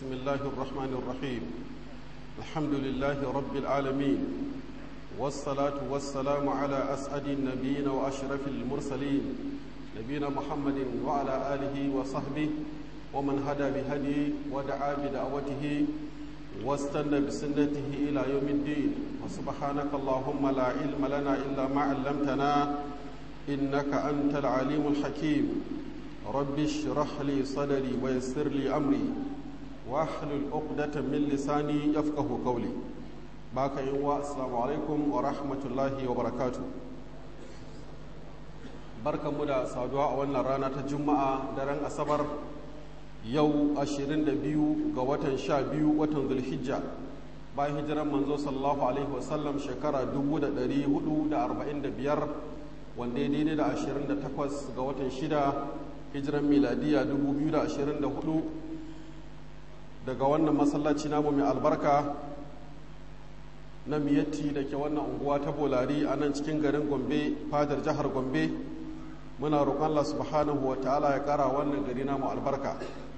بسم الله الرحمن الرحيم الحمد لله رب العالمين والصلاة والسلام على أسعد النبيين وأشرف المرسلين نبينا محمد وعلى آله وصحبه ومن هدى بهديه ودعا بدعوته واستنى بسنته إلى يوم الدين وسبحانك اللهم لا علم لنا إلا ما علمتنا إنك أنت العليم الحكيم رب اشرح لي صدري ويسر لي أمري واحلل عقدة من لساني يفقه قولي باك يوا السلام عليكم ورحمة الله وبركاته barka mu da saduwa a wannan rana ta juma'a daren asabar yau 22 ga watan 12 watan zulhijja bayan hijiran manzo sallallahu alaihi wasallam shekara 1445 wanda ya daidai da 28 ga watan 6 hijiran miladiya 2024 daga wannan masallaci namu mai albarka na miyatti da ke wannan unguwa ta bolari a nan cikin garin gombe fadar jihar gombe muna roƙon Allah subhanahu wa ta'ala ya ƙara wannan gari namu albarka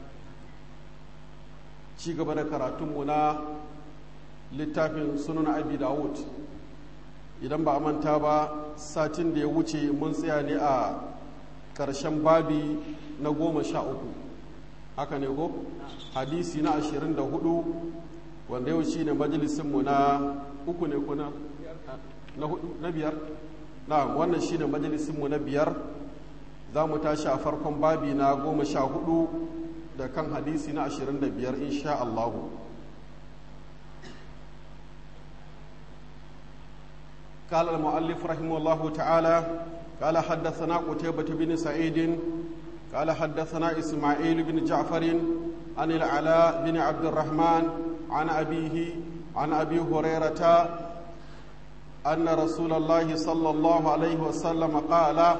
ci gaba da karatunmu na littafin sunan abi dawud idan ba a manta ba satin da ya wuce mun tsaya ne a ƙarshen babi na goma sha uku haka ne ko hadisi na ashirin da hudu wanda yau shi ne majalisinmu na uku ne kuna na biyar na wannan shi ne majalisinmu na biyar za mu tashi a farkon babi na goma sha hudu da kan hadisi na ashirin da biyar insha Allahu قال المؤلف رحمه الله تعالى قال حدثنا قتيبة بن سعيد قال حدثنا إسماعيل بن جعفر عن العلاء بن عبد الرحمن عن أبيه عن أبي هريرة أن رسول الله صلى الله عليه وسلم قال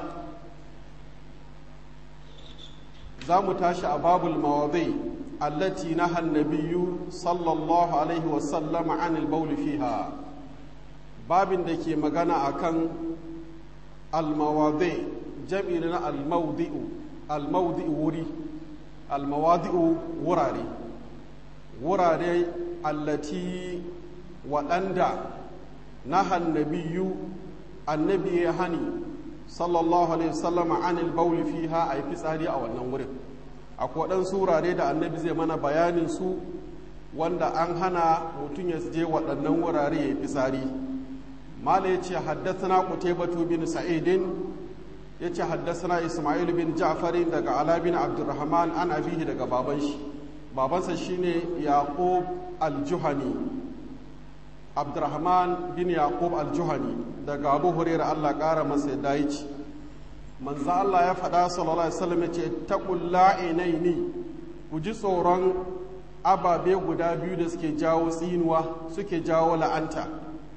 زام تاشا باب المواضيع التي نهى النبي صلى الله عليه وسلم عن البول فيها babin da ke magana a kan almawadi jam'i na almaudi'u almaudi'u wuri almawadi'u wurare wurare allati waɗanda na hannabiyu annabi ya hani sallallahu alaihi wasallama anil bauli fiha a yi fitsari a wannan wurin akwai waɗansu wurare da annabi zai mana bayanin su wanda an hana mutum ya je waɗannan wurare ya yi fitsari mala ya ce haddasana kutaibatu bin sa'idin ya ce haddasana ismail bin ja'farin daga ala bin abdurrahman an abihi daga baban shi babansa shine yaqub al-juhani abdurrahman bin yaqub al-juhani daga abu hurairah Allah kara masa ya dayi ci manzo Allah ya faɗa sallallahu alaihi wasallam ya ce taqul la'inaini ku ji tsoron ababe guda biyu da suke jawo tsinuwa suke jawo la'anta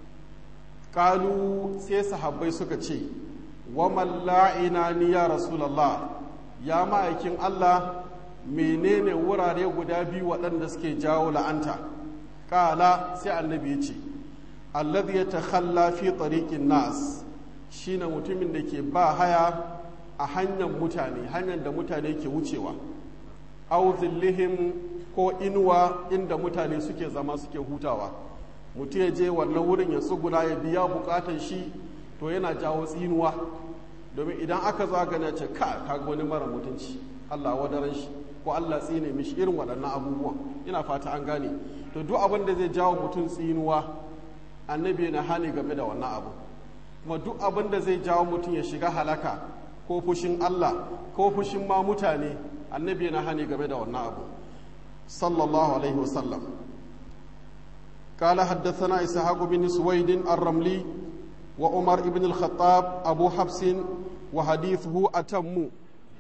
kalu sai sahabbai suka ce wa malla'ina ni ya rasulallah ya ma'aikin Allah menene wurare guda biyu waɗanda suke jawo la'anta kala sai annabi ya ce alladhi yatakhalla fi tariqin nas shine mutumin da ke ba haya a hanyar mutane hanyar da mutane ke wucewa aw zillihim ko inuwa inda mutane suke zama suke hutawa mutum ya je wannan wurin ya tsuguna ya biya bukatan shi to yana jawo tsinuwa domin idan aka zagana ce ka kaga wani mara mutunci Allah wadaran shi ko Allah tsine mishi irin waɗannan abubuwan ina fata an gane to duk abin da zai jawo mutum tsinuwa annabi yana hani game da wannan abu kuma duk abin da zai jawo mutum ya shiga halaka ko fushin Allah ko fushin ma mutane annabi yana hani game da wannan abu sallallahu alaihi wasallam قال حدثنا إسحاق بن سويد الرملي وعمر بن الخطاب أبو حفص وحديثه أتم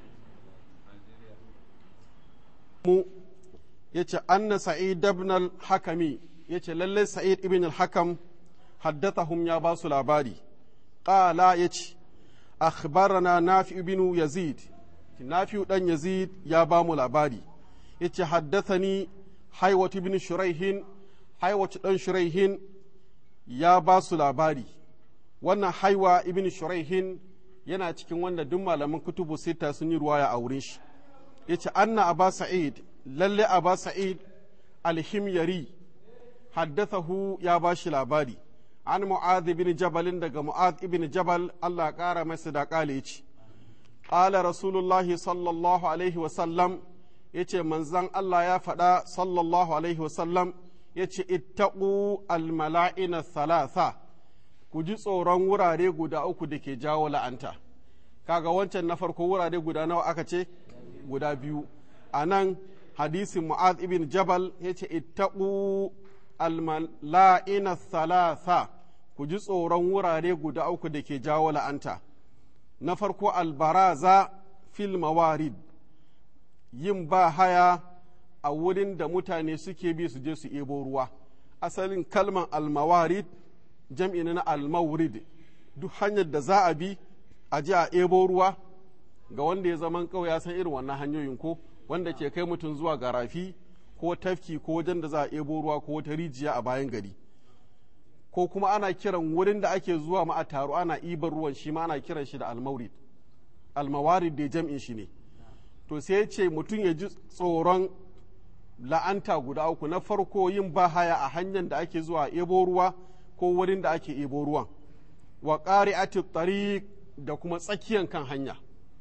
yace anna sa'id ibn al-hakami yace lalle sa'id ibn al-hakam haddathahum ya basu labari qala yace akhbarana nafi ibn yazid nafi dan yazid ya ba mu labari yace haddathani haywat ibn shuraihin haiwaci ɗan shuraihin ya ba su labari wannan haiwa ibn shuraihin yana cikin wanda duk malaman kutubu sita sun yi ruwaya a wurin shi ya ce anna aba sa'id lalle aba sa'id alhimyari haddathahu ya ba shi labari an mu'adh ibn jabalin daga mu'adh ibn jabal Allah ƙara masa da ƙale ce ƙala rasulullahi sallallahu alaihi wasallam ya ce manzan Allah ya faɗa sallallahu alaihi wasallam ya ce ittaqu almala'ina thalatha ku ji tsoron wurare guda uku da ke jawo la'anta kaga wancan na farko wurare guda nawa aka ce guda biyu a nan hadisin mu'az ibn jabal ya ce ittaqu almala'ina thalatha ku ji tsoron wurare guda uku da ke jawo la'anta na farko albaraza fil mawarid yin ba haya a wurin da mutane suke bi su je su ebo ruwa asalin kalman almawarid jam'i na almawrid duk hanyar da za a bi a je a ebo ruwa ga wanda ya zaman kawai ya san irin wannan hanyoyin ko wanda ke kai mutum zuwa ga rafi ko tafki ko wajen da za a ebo ruwa ko wata rijiya a bayan gari ko kuma ana kiran wurin da ake zuwa ma a taro ana ibar ruwan shi ma ana kiran shi da almaurid almawarid da jam'in shi ne to sai ya ce mutum ya ji tsoron la'anta guda uku na farko yin bahaya a hanyar da ake zuwa ebo ruwa ko wurin da ake ebo ruwan wa ƙari'ati tariq da kuma tsakiyan kan hanya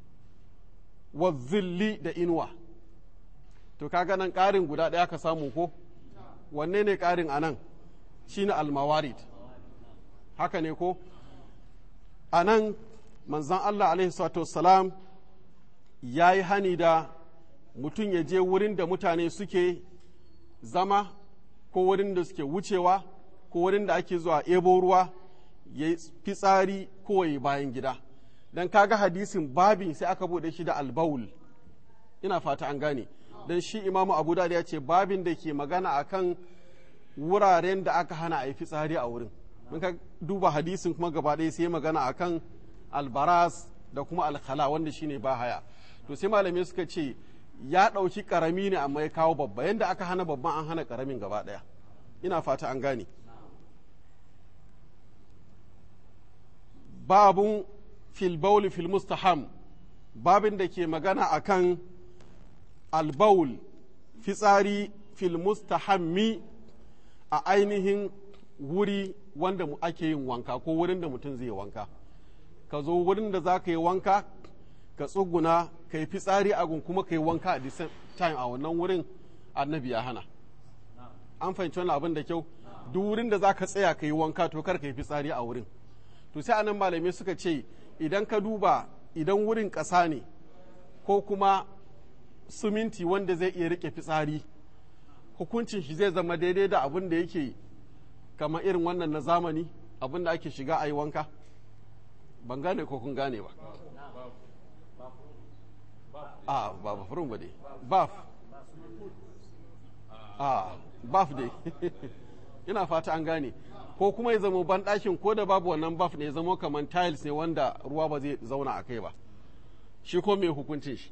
wa zilli da inuwa to kaga nan ƙarin guda ɗaya ka samu ko wanne ne ƙarin a nan shine almawarid haka ne ko a nan manzan Allah alaihi salam ya yi hani da mutum ya je wurin da mutane suke zama ko wurin da suke wucewa ko wurin da ake zuwa ebo ruwa ya yi fitsari ko ya yi bayan gida don kaga hadisin babin sai aka bude shi da albawul ina fata an gane don shi imamu abu da ya ce babin da ke magana akan wuraren da aka hana a yi fitsari a wurin mun ka duba hadisin kuma gaba ɗaya sai magana akan albaras da kuma alkhala wanda shine ba haya to sai malamai suka ce ya ɗauki ƙarami ne amma ya kawo babba yadda aka hana babban an hana ƙaramin gaba ɗaya ina fata an gane babun filbaul fil mustaham babin da ke magana akan albaul fitsari fil mustahammi a ainihin wuri wanda ake yin wanka ko wurin da mutum zai wanka ka zo wurin da za ka yi wanka ka tsuguna ka yi fitsari a gun kuma ka yi wanka a the same time a wannan wurin annabi ya hana an fahimci wani abin da kyau duk wurin da za ka tsaya ka yi wanka to kar ka yi fitsari a wurin to sai anan malamai suka ce idan ka duba idan wurin ƙasa ne ko kuma suminti wanda zai iya rike fitsari hukuncin shi zai zama daidai da abin da yake kamar irin wannan na zamani abin da ake shiga a yi wanka ban gane ko kun gane ba a ba ba furin ba dai baf a baf dai ina fata an gane ko kuma ya zama ban ɗakin ko da babu wannan baf ne ya zama kamar tiles ne wanda ruwa ba zai zauna a kai ba shi ko mai hukuncin shi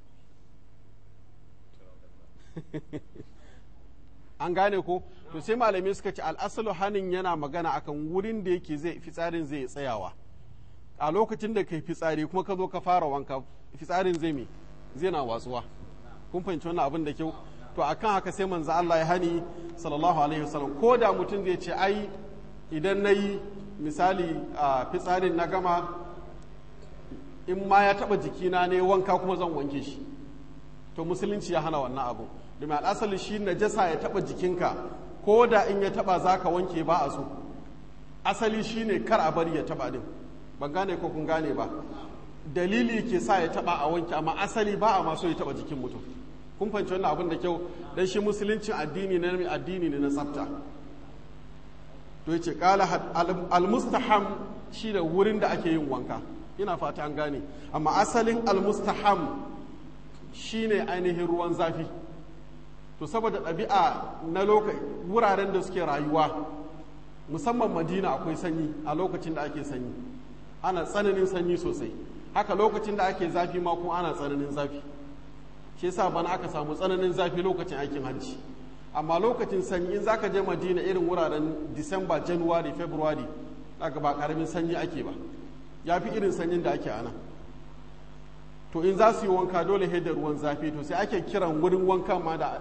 an gane ko to sai malamai suka ce al'asalu hanin yana magana akan wurin da yake zai fitsarin zai tsayawa a lokacin da kai fitsari kuma ka zo ka fara wanka fitsarin zai me zai na watsuwa kun fahimci wannan abin da kyau to akan haka sai manzo Allah ya hani sallallahu alaihi wasallam ko da mutum zai ce ai idan nayi misali a fitsarin na gama in ma ya taba jikina ne wanka kuma zan wanke shi to musulunci ya hana wannan abu domin al'asali shi najasa ya taba jikinka ko da in ya taba zaka wanke ba a so asali shine kar a bari ya taba din ban gane ko kun gane ba dalili ke sa ya taba a wanke amma asali ba a maso ya taba jikin mutum kun fahimci wannan abin da kyau dan shi musuluncin addini ne addini ne na tsafta to yace qala al-mustaham shi da wurin da ake yin wanka ina fata an gane amma asalin al-mustaham shine ainihin ruwan zafi to saboda ɗabi'a na lokaci wuraren da suke rayuwa musamman madina akwai sanyi a lokacin da ake sanyi ana tsananin sanyi sosai haka lokacin da ake zafi ma kuma ana tsananin zafi shi yasa bana aka samu tsananin zafi lokacin aikin hajji amma lokacin sanyi in zaka je madina irin wuraren disamba january february daga ba karamin sanyi ake ba ya fi irin sanyin da ake ana to in za su yi wanka dole da ruwan zafi to sai ake kiran wurin wanka ma da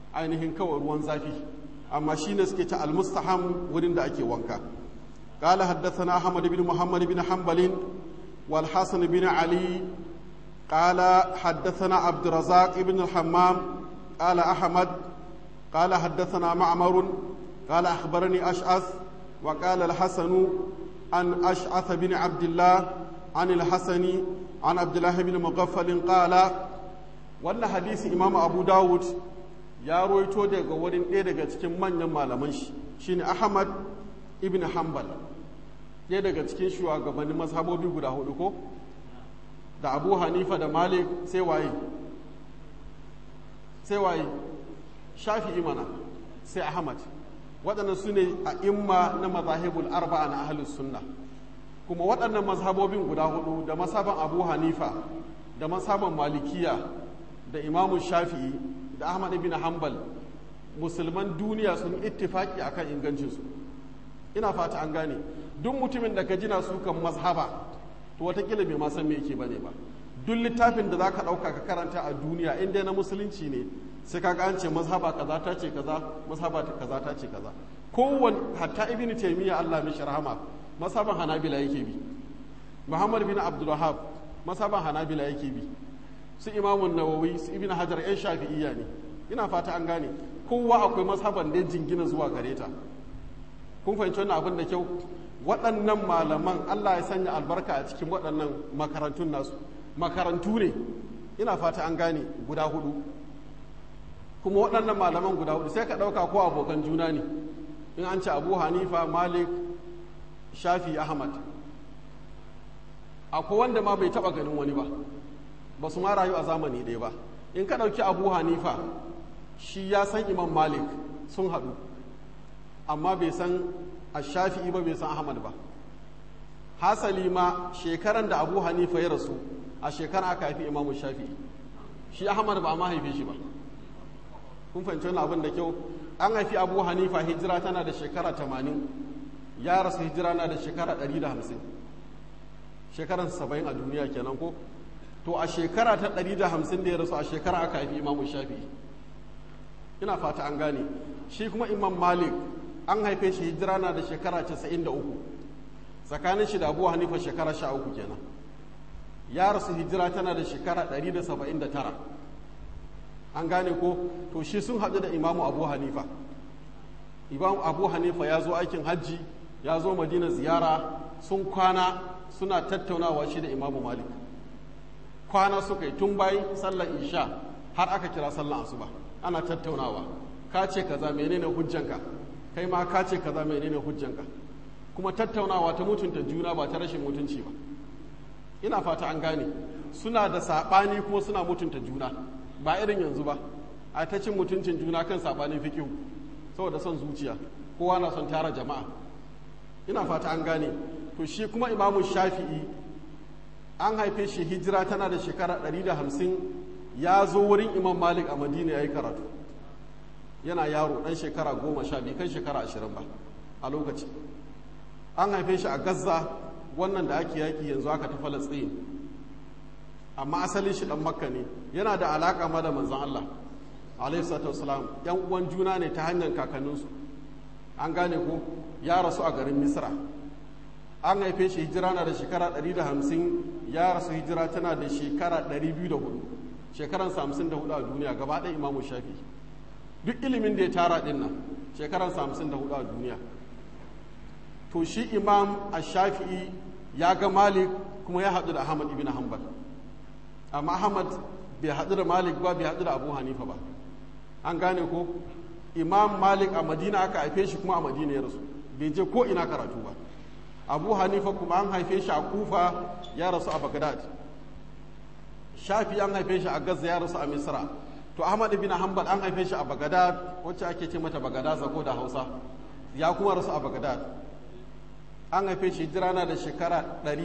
ainihin kawai ruwan zafi amma shi ne suke ta almustaham wurin da ake wanka قال حدثنا أحمد بن محمد بن حنبل والحسن بن علي قال حدثنا عبد الرزاق بن الحمام قال أحمد قال حدثنا معمر قال أخبرني أشعث وقال الحسن عن أشعث بن عبد الله عن الحسن عن عبد الله بن مغفل قال wannan hadisi imam abu dawud ya roito daga wurin ɗaya daga cikin manyan malaman shi shine ahmad ibn hanbal ɗaya daga cikin shugabannin mazhabobi guda hudu ko da abu hanifa da malik sai waye sai waye shafi imana sai ahmad waɗannan su ne a imma na mazahibul arba'a na ahlus sunna kuma waɗannan mazhabobin guda hudu da masaban abu hanifa da masaban malikiya da imamu shafi'i da ahmad ibn hanbal musulman duniya sun ittifaki akan ingancinsu ina fata an gane duk mutumin da ka jina su kan mazhaba to watakila bai ma san me yake bane ba duk littafin da zaka dauka ka karanta a duniya in dai na musulunci ne sai ka an ce mazhaba kaza ta ce kaza mazhaba ta kaza ta ce kaza kowan hatta ibnu taymiya Allah mishi rahama mazhaban hanabila yake bi muhammad bin abdul wahhab mazhaban hanabila yake bi su imamun nawawi su ibn hajar yan shafi'iyya ne ina fata an gane kowa akwai mazhaban da jingina zuwa gare ta kun fahimci wannan abin da kyau waɗannan malaman Allah ya sanya albarka a cikin waɗannan makarantun nasu makarantu ne ina fata an gane guda hudu kuma waɗannan malaman guda hudu sai ka ɗauka ko abokan juna ne in an ce abu hanifa malik shafi ahmad akwai wanda ma bai taɓa ganin wani ba ba su ma rayu a zamani ɗaya ba in ka ɗauki abu hanifa shi ya san imam malik sun haɗu amma bai san ashafi'i ba bai san ahmad ba hasali ma shekaran da abu hanifa ya rasu a shekara aka haifi imamu shafi'i shi ahmad ba a ma haife shi ba kun fahimci wani abin da kyau an haifi abu hanifa hijira tana da shekara tamanin ya rasu hijira na da shekara ɗari da hamsin shekaran saba'in a duniya kenan ko to a shekara ta ɗari da hamsin da ya rasu a shekara aka haifi imamu shafi'i ina fata an gane shi kuma imam malik an haife shi hijira na da shekara casa'in da uku tsakanin shi da abu hanifa shekara sha uku kenan ya rasu hijira tana da shekara ɗari da saba'in da tara an gane ko to shi sun haɗu da imamu abu hanifa imamu abu hanifa ya zo aikin hajji ya zo madina ziyara sun kwana suna tattaunawa shi da imamu malik kwana suka yi tun bayan sallar isha har aka kira sallar asuba ana tattaunawa ka ce kaza menene hujjanka kai ma ka ce kaza menene hujjanka kuma tattaunawa ta mutunta juna ba ta rashin mutunci ba ina fata an gane suna da saɓani kuma suna mutunta juna ba irin yanzu ba a ta cin mutuncin juna kan saɓanin fikihu saboda son zuciya kowa na son tara jama'a ina fata an gane to shi kuma imamu shafi'i an haife shi hijira tana da shekara 150 ya zo wurin imam malik a madina ya yi karatu yana yaro ɗan shekara goma sha biyu kan shekara ashirin ba a lokaci an haife shi a gaza wannan da ake yaki yanzu aka ta falasɗin amma asalin shi ɗan makka ne yana da alaƙa ma da manzan allah alaihi salatu wasalam yan uwan juna ne ta hanyar kakanninsu an gane ko ya rasu a garin misra an haife shi hijira na da shekara 150 ya rasu hijira tana da shekara 204 shekaran 54 a duniya gaba ɗaya imamu shafi duk ilimin da ya tara ɗin nan shekaran 54 a duniya to shi imam a shafi'i ya ga malik kuma ya haɗu da ahmad ibn hanbal amma ahmad bai haɗu da malik ba bai haɗu da abu hanifa ba an gane ko imam malik a madina aka haife shi kuma a madina ya rasu bai je ko ina karatu ba abu hanifa kuma an haife shi a kufa ya rasu a bagdad shafi an haife shi a gaza ya rasu a misra to ahmad ibn hanbal an haife shi a bagdad wacce ake ce mata bagdad zago da hausa ya kuma rasu a bagdad an haife shi hijira na da shekara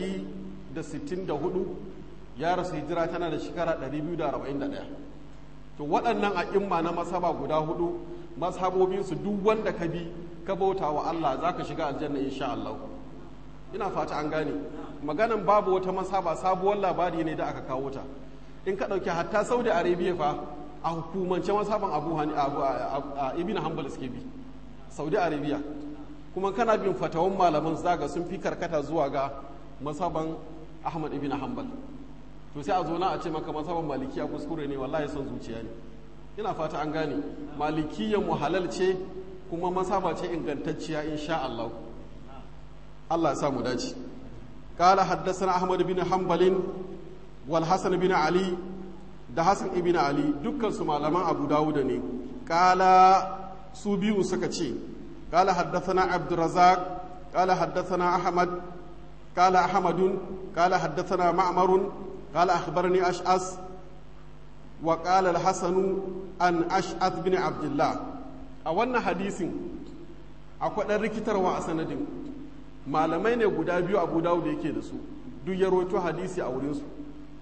164 ya rasu hijira tana da shekara 241 to waɗannan a'imma na masaba guda hudu mashabobinsu duk wanda ka bi ka bauta wa Allah za ka shiga aljanna insha Allah ina fata an gane maganan babu wata masaba sabuwar labari ne da aka kawo ta in ka ɗauki hatta saudi arabia fa a hukumance masaban abu hani a ibn hanbal suke bi saudi arabia kuma kana bin fatawan malaman zaga sun fi karkata zuwa ga masaban ahmad ibn hanbal to sai a zo na a ce maka masaban malikiya kuskure ne wallahi son zuciya ne ina fata an gane malikiyan mu halal ce kuma masaba ce ingantacciya insha Allah Allah ya samu dace قال حدثنا أحمد بن حنبل والحسن بن علي da Hassan ibn Ali dukkan su malaman Abu Dawud ne kala su biyu suka ce kala haddathana Abdurrazzaq kala haddathana Ahmad kala Ahmadun kala haddathana Ma'marun kala akhbarani Ash'as wa kala al-Hasan an Ash'ath bin Abdullah a wannan hadisin akwai dan rikitarwa a sanadin malamai ne guda biyu Abu Dawud yake da su duk ya rawaito hadisi a wurin su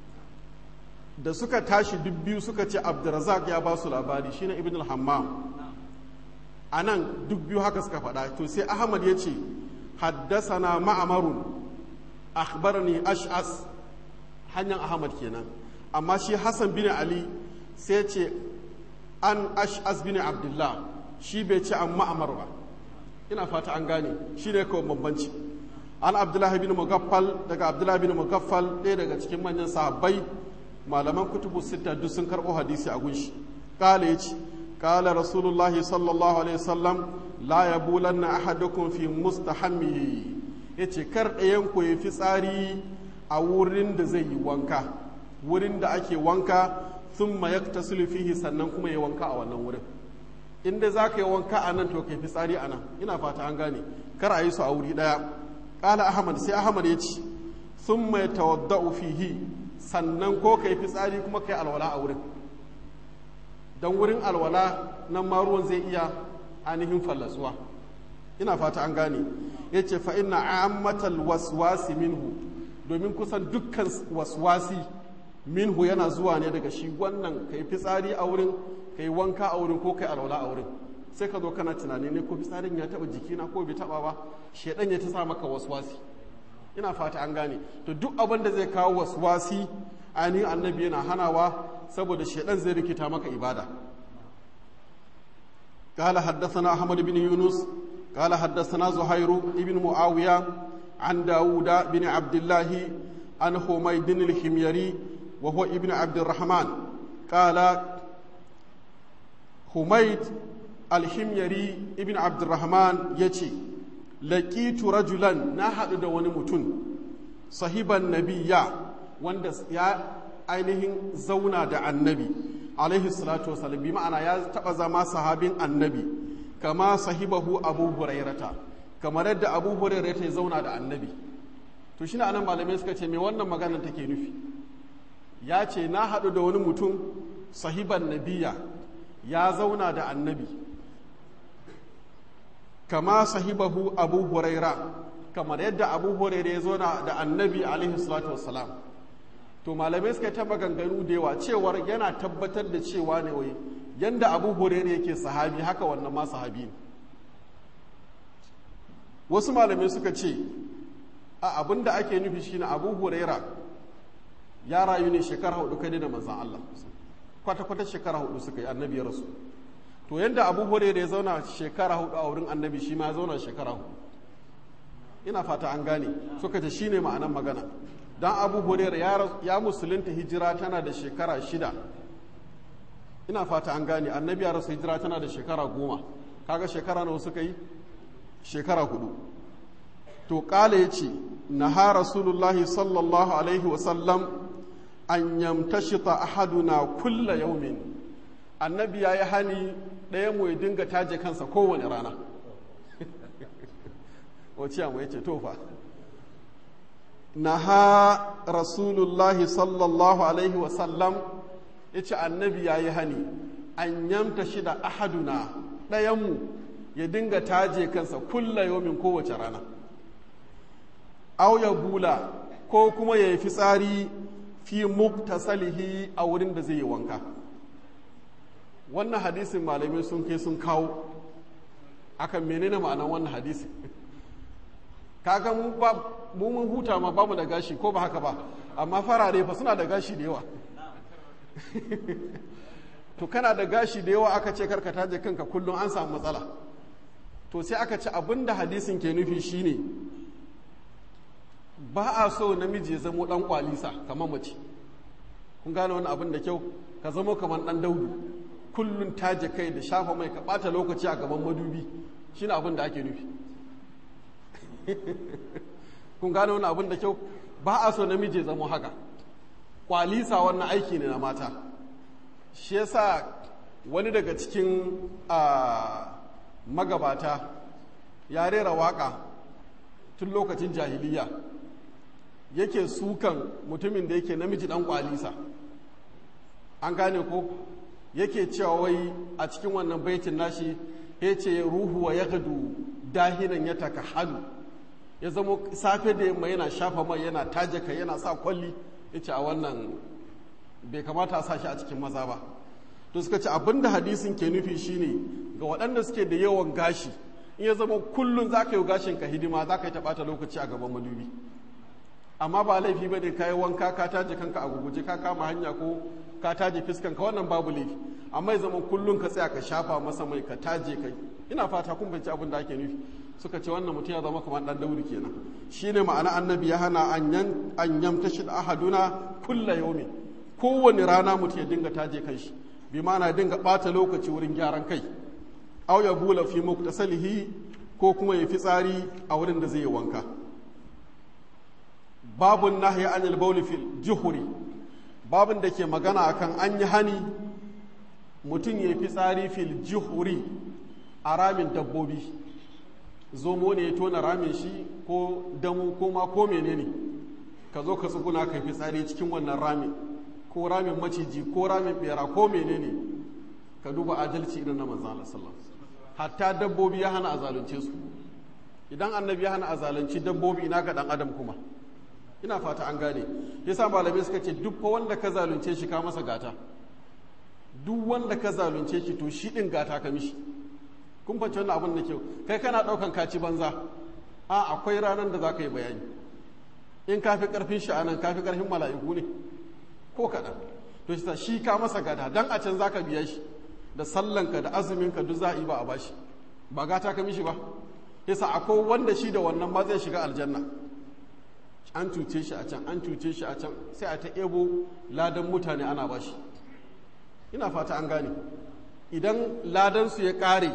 da suka tashi duk biyu suka ce abdurazak ya ba su labari shine ibn al-hammam a nan duk biyu haka suka faɗa to sai ahmad ya ce haddasana ma'amarun akhbarani ash'as hanyar ahmad kenan amma shi hassan bin ali sai ce an ash'as bin abdullah shi bai ce an ma'amar ba ina fata an gane shi ne kawai bambanci an abdullahi bin mugaffal daga abdullahi bin mugaffal ɗaya daga cikin manyan sahabbai malaman kutubu sita duk sun karɓo hadisi a gunshi kala ya ce kala rasulullahi sallallahu alaihi wasallam la ya bulanna ahadukum fi mustahammihi ya ce kar ɗayan ku ya fi tsari a wurin da zai yi wanka wurin da ake wanka sun ma yaktasilu fihi sannan kuma ya wanka a wannan wurin inda za ka yi wanka a nan to ka fi tsari a nan ina fata an gane kar a yi su a wuri ɗaya kala ahmad sai ahmad ya ce sun mai tawadda'u fihi sannan ko ka yi fitsari kuma ka yi alwala a wurin don wurin alwala nan ma ruwan zai iya ainihin fallasuwa ina fata an gane ya ce fa ina ammatal waswasi minhu domin kusan dukkan waswasi minhu yana zuwa ne daga shi wannan ka yi fitsari a wurin ka yi wanka a wurin ko ka yi alwala a wurin sai ka zo kana tunani ne ko fitsarin ya taba jikina ko bai taba ba shedan ya ta sa maka waswasi ina fata an gane to duk abin da zai kawo waswasi ainihin annabi yana hanawa saboda shaidan zai rikita maka ibada قال حدثنا أحمد بن يونس قال حدثنا زهير بن معاوية عن داود بن عبد الله عن حميد الحميري وهو ابن عبد الرحمن قال حميد الحميري ابن عبد الرحمن يتي laƙitu rajulan na haɗu da wani mutum sahiban nabiya wanda ya ainihin zauna da annabi alaihi salatu wasalam bi ma'ana ya taɓa zama sahabin annabi kama sahibahu abu hurairata kamar yadda abu hurairata ya zauna da annabi to shi anan malamai suka ce me wannan maganar take nufi ya ce na haɗu da wani mutum sahiban nabiya ya zauna da annabi kama sahibahu abu huraira kamar yadda abu huraira ya zo da annabi alaihi salatu wassalam to malamai suka ta maganganu da yawa cewar yana tabbatar da cewa ne wai yanda abu huraira yake sahabi haka wannan ma sahabi ne wasu malamai suka ce a abin da ake nufi shine abu huraira ya rayu ne shekara hudu kai da manzan Allah kwata-kwata shekara hudu suka yi annabi ya rasu to yadda abu hore da ya zauna shekara hudu a wurin annabi shi ma ya zauna shekara hudu ina fata an gane suka ce shine ma'anan magana dan abu hore ya musulunta hijira tana da shekara shida ina fata an gane annabi ya rasu hijira tana da shekara goma kaga shekara nawa suka yi shekara hudu to kala ya ce naha rasulullahi sallallahu alaihi wasallam an yamtashita ahaduna kulla yaumin annabi ya yi hani ɗaya mu ya dinga taje kansa kowane rana wace mu ya ce tofa na ha rasulullahi sallallahu alaihi wasallam ya ce annabi ya yi hani an yamta shi da ahaduna ɗayanmu ya dinga taje kansa kulla yomin kowace rana au ya bula ko kuma ya yi fitsari fi muktasalihi a wurin da zai yi wanka wannan hadisin malamai sun kai sun kawo akan menene ma'anar wannan hadisi kaga mu ba mu mun huta ma bamu da gashi ko ba haka ba amma farare fa suna da gashi da yawa to kana da gashi da yawa aka ce karka taje kanka kullum an samu matsala to sai aka ce abin da hadisin ke nufi shine ba a so namiji ya zamo dan kwalisa kamar mace kun gane wani abin da kyau ka zamo kamar dan daudu kullum taje kai da shafa mai ka bata lokaci a gaban madubi shine abin da ake nufi kun gane wani abin da kyau ba a so namiji ya zamo haka kwalisa wannan aiki ne na mata shi yasa wani daga cikin magabata ya rera waka tun lokacin jahiliya yake sukan mutumin da yake namiji dan kwalisa an gane ko yake cewa wai a cikin wannan baitin nashi ya ce ruhu wa ya gadu dahinan ya taka halu ya zama safe da yamma yana shafa mai yana taje kai yana sa kwalli ya ce a wannan bai kamata a sa shi a cikin maza ba to suka ce abinda hadisin ke nufi shine ga waɗanda suke da yawan gashi in ya zama kullum za ka yi gashin ka hidima za ka yi taɓata lokaci a gaban madubi amma ba laifi ba ne ka yi wanka ka taje kanka a guguje ka kama hanya ko ka taje fiskan ka wannan babu laifi amma ya zama kullum ka tsaya ka shafa masa mai ka taje kai ina fata kun fahimci abin da ake nufi suka ce wannan mutum ya zama kamar dan dauri kenan shine ma'ana annabi ya hana an yamtashi ahaduna kulla yaumin kowane rana mutum ya dinga taje kanshi bi ma'ana dinga bata lokaci wurin gyaran kai aw ya bula fi muktasalihi ko kuma ya fitsari a wurin da zai yi wanka babun nahyi anil bawl fil juhuri babun da ke magana akan an yi hani mutum ya fitsari fil juhuri a ramin dabbobi zomo ne ya tona ramin shi ko damu ko ma ko menene ka zo ka tsuguna ka fitsari cikin wannan ramin ko ramin maciji ko ramin bera ko menene ka duba adalci irin na manzo Allah sallallahu hatta dabbobi ya hana a zalunce su idan annabi ya hana a zalunci dabbobi ina ga dan adam kuma ina fata an gane yasa malamai suka ce duk wanda ka zalunce shi ka masa gata duk wanda ka zalunce shi to shi din gata ka mishi kun fahimci wannan abin da kyau kai kana daukan kaci banza a akwai ranar da za ka yi bayani in ka fi karfin shi anan ka fi karfin mala'iku ne ko kaɗan to shi shi ka masa gata dan a can za ka biya shi da sallanka da azuminka duk za a yi ba a bashi ba gata ka mishi ba yasa akwai wanda shi da wannan ma zai shiga aljanna an cuce shi a can an cuce shi a can sai a ta ebo ladan mutane ana bashi ina fata an gane idan ladan su ya kare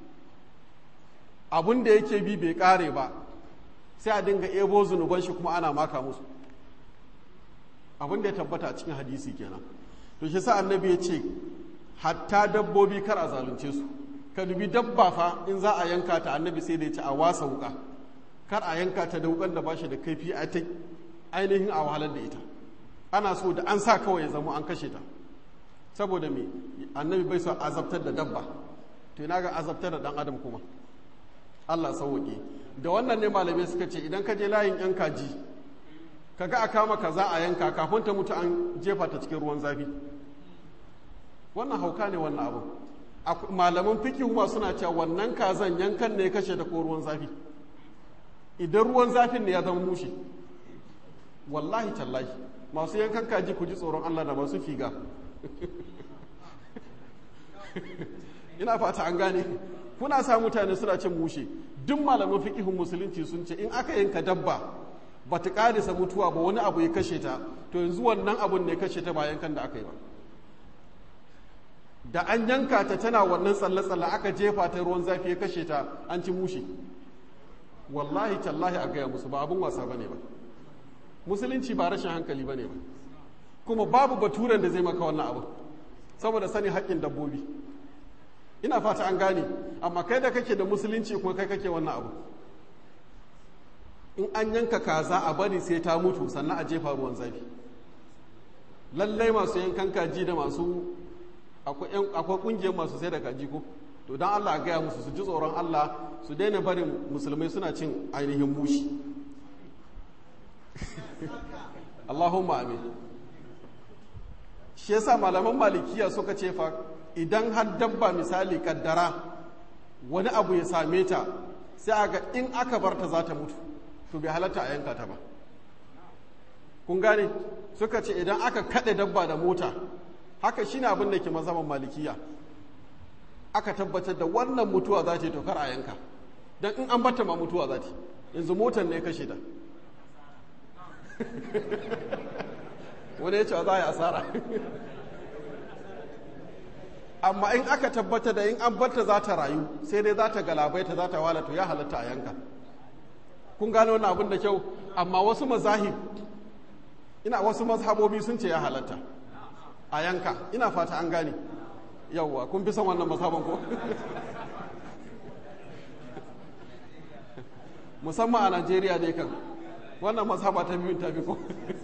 abun da yake bi bai kare ba sai a dinga ebo zunuban shi kuma ana maka musu abin da ya tabbata a cikin hadisi kenan to shi sa annabi ya ce hatta dabbobi kar a zalunce su ka dubi dabba fa in za a yanka ta annabi sai da ya ce a wasa wuka kar a yanka ta da wukan da ba shi da kaifi a ta ainihin a wahalar da ita ana so da an sa kawai ya zama an kashe ta saboda me annabi bai so azabtar da dabba to ina ga azabtar da dan adam kuma Allah sauwaƙe da wannan ne malamai suka ce idan ka je layin yan kaji kaga a kama kaza a yanka kafin ta mutu an jefa ta cikin ruwan zafi wannan hauka ne wannan abu malaman fikihu ma suna cewa wannan kazan yankan ne kashe ta ko ruwan zafi idan ruwan zafin ne ya zama mushe wallahi tallahi masu yankan kaji ku ji tsoron Allah da masu figa ina fata an gane kuna sa mutane suna cin mushe duk malaman fikihun musulunci sun ce in aka yanka dabba ba ta karisa mutuwa ba wani abu ya kashe ta to yanzu wannan abun ne kashe ta ba yankan da aka yi ba da an yanka ta tana wannan tsalle-tsalle aka jefa ta ruwan zafi ya kashe ta an ci mushe wallahi tallahi a gaya musu ba abin wasa bane ba musulunci ba rashin hankali bane ba kuma babu baturen da zai maka wannan abu saboda sani haƙƙin dabbobi ina fata an gane amma kai da kake da musulunci kuma kai kake wannan abu in an yanka kaza a bari sai ta mutu sannan a jefa ruwan zafi lallai masu yankan kaji da masu akwai kungiyar masu sai da kaji ko to don Allah a gaya musu su ji tsoron Allah su daina barin musulmai suna cin ainihin mushi Allahumma amin shi yasa malaman malikiya suka ce fa idan har dabba misali kaddara wani abu ya same ta sai a ga in aka bar ta za ta mutu to bai halatta a yanka ta ba kun gane suka ce idan aka kaɗe dabba da mota haka shine abin da ke mazhaban malikiya aka tabbatar da wannan mutuwa za ta yi tokar a yanka don in an bata ma mutuwa za ta yanzu motar ne kashe ta wani ya ce za a yi asara amma in aka tabbata da in an barta za ta rayu sai dai za ta galabaita za ta walata ya halatta a yanka kun gano wani abin da kyau amma wasu mazahib ina wasu mazhabobi sun ce ya halatta a yanka ina fata an gane yauwa kun fi son wannan mazhaban ko musamman a najeriya dai kan wannan mazhaba ta biyun ta fi ko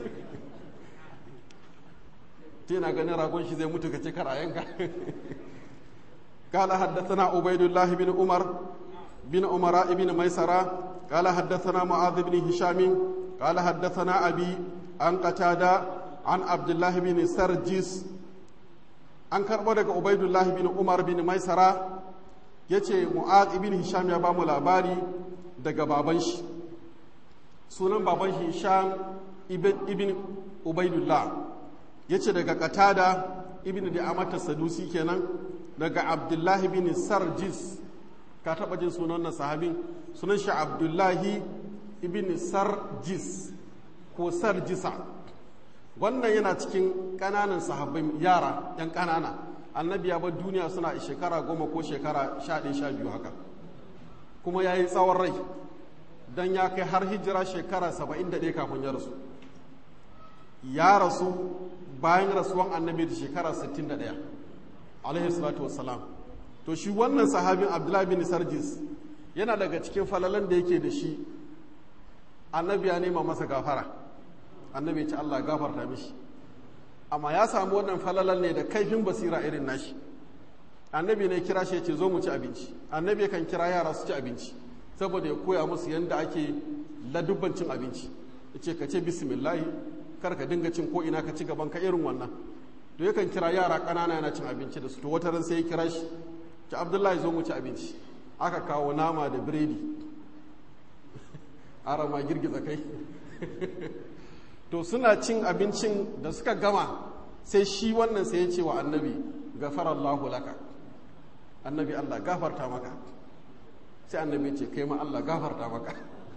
tana ganin ragon shi zai mutu ka ce kar a yanka قال حدثنا عبيد الله بن عمر بن عمر بن ميسرة قال حدثنا معاذ بن هشام قال حدثنا أبي عن قتادة عن عبد الله بن سرجس an karɓo daga ubaidullahi bin umar bin maisara ya ce mu'ad ibn hisham ya ba mu labari daga baban shi sunan baban shi hisham ibn ubaidullah ya ce daga katada ibn da amata sadusi kenan daga abdullahi bin sarjis ka taɓa jin sunan na sahabin sunan shi abdullahi ibn sarjis ko sarjisa wannan yana cikin ƙananan sahabbai yara yan ƙanana annabi ya bar duniya suna shekara goma ko shekara sha ɗaya sha biyu haka kuma ya yi tsawon rai don ya kai har hijira shekara saba'in da ɗaya kafin ya rasu ya rasu bayan rasuwan annabi da shekara sittin da ɗaya alaihi salatu wassalam to shi wannan sahabin abdullahi bin sarjis yana daga cikin falalan da yake da shi annabi ya nema masa gafara annabi ya ci Allah gafarta mishi amma ya samu wannan falalan ne da kaifin basira irin nashi annabi ne kira shi ya ce zo mu ci abinci annabi kan kira yara su ci abinci saboda ya koya musu yadda ake ladubban cin abinci ya ce ka ce bismillahi kar ka dinga cin ko ina ka ci gaban ka irin wannan to yakan kira yara ƙanana yana cin abinci da su to wata ran sai ya kira shi ci abdullahi zo mu ci abinci aka kawo nama da biredi ara ma girgiza kai to suna cin abincin da suka gama sai shi wannan sai ya ce wa annabi gafarallahu laka annabi Allah gafarta maka sai annabi ce kai ma Allah gafarta maka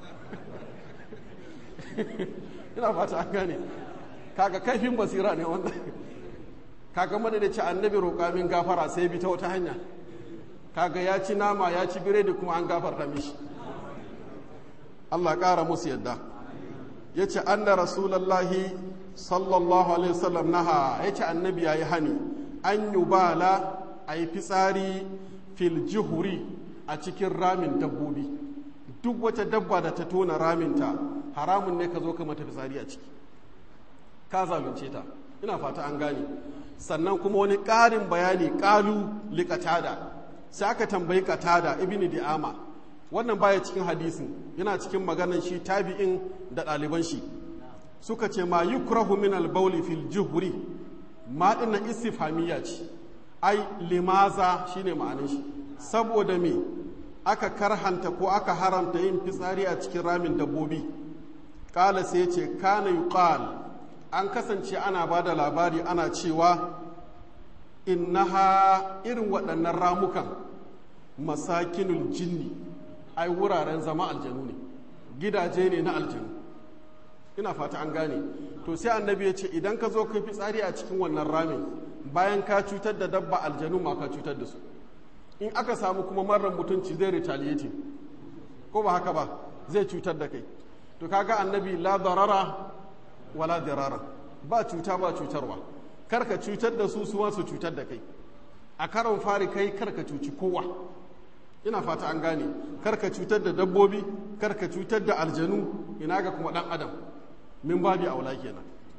ina fata an gane kaga kaifin basira ne wanda kaga mana da ce annabi roƙa min gafara sai bi ta wata hanya kaga ya ci nama ya ci biredi kuma an gafarta mishi Allah ƙara musu yadda ya ce anna rasulallahi sallallahu alaihi wasallam naha ya ce annabi ya yi hani an yi bala a yi fitsari fil jihuri a cikin ramin dabbobi duk wata dabba da ta tona raminta haramun ne ka zo ka mata fitsari a ciki ka zalunce ta ina fata an gane sannan kuma wani ƙarin bayani ƙalu liƙatada sai aka tambayi katada ibn di'ama wannan baya cikin hadisin yana cikin maganan shi tabi'in da ɗaliban shi suka ce ma yukrahu min al-bawli fil juhri ma dinnan istifhamiyya ce ai limaza shine ma'anin shi saboda me aka karhanta ko aka haramta yin fitsari a cikin ramin dabbobi kala sai ce kana yuqal an kasance ana ba da labari ana cewa innaha irin waɗannan ramukan masakinul jinni ai wuraren zama aljanu ne gidaje ne na aljanu ina fata an gane to sai annabi ya ce idan ka zo kai fitsari a cikin wannan ramin bayan ka cutar da dabba aljanu ma ka cutar da su in aka samu kuma marar mutunci zai retaliating ko ba haka ba zai cutar da kai to kaga annabi la darara wala dirara ba cuta ba cutarwa karka cutar da su su su cutar da kai a karon fari kai karka cuci kowa ina fata an gane karka cutar da dabbobi karka cutar da aljanu ina ga kuma dan adam min babi aula kenan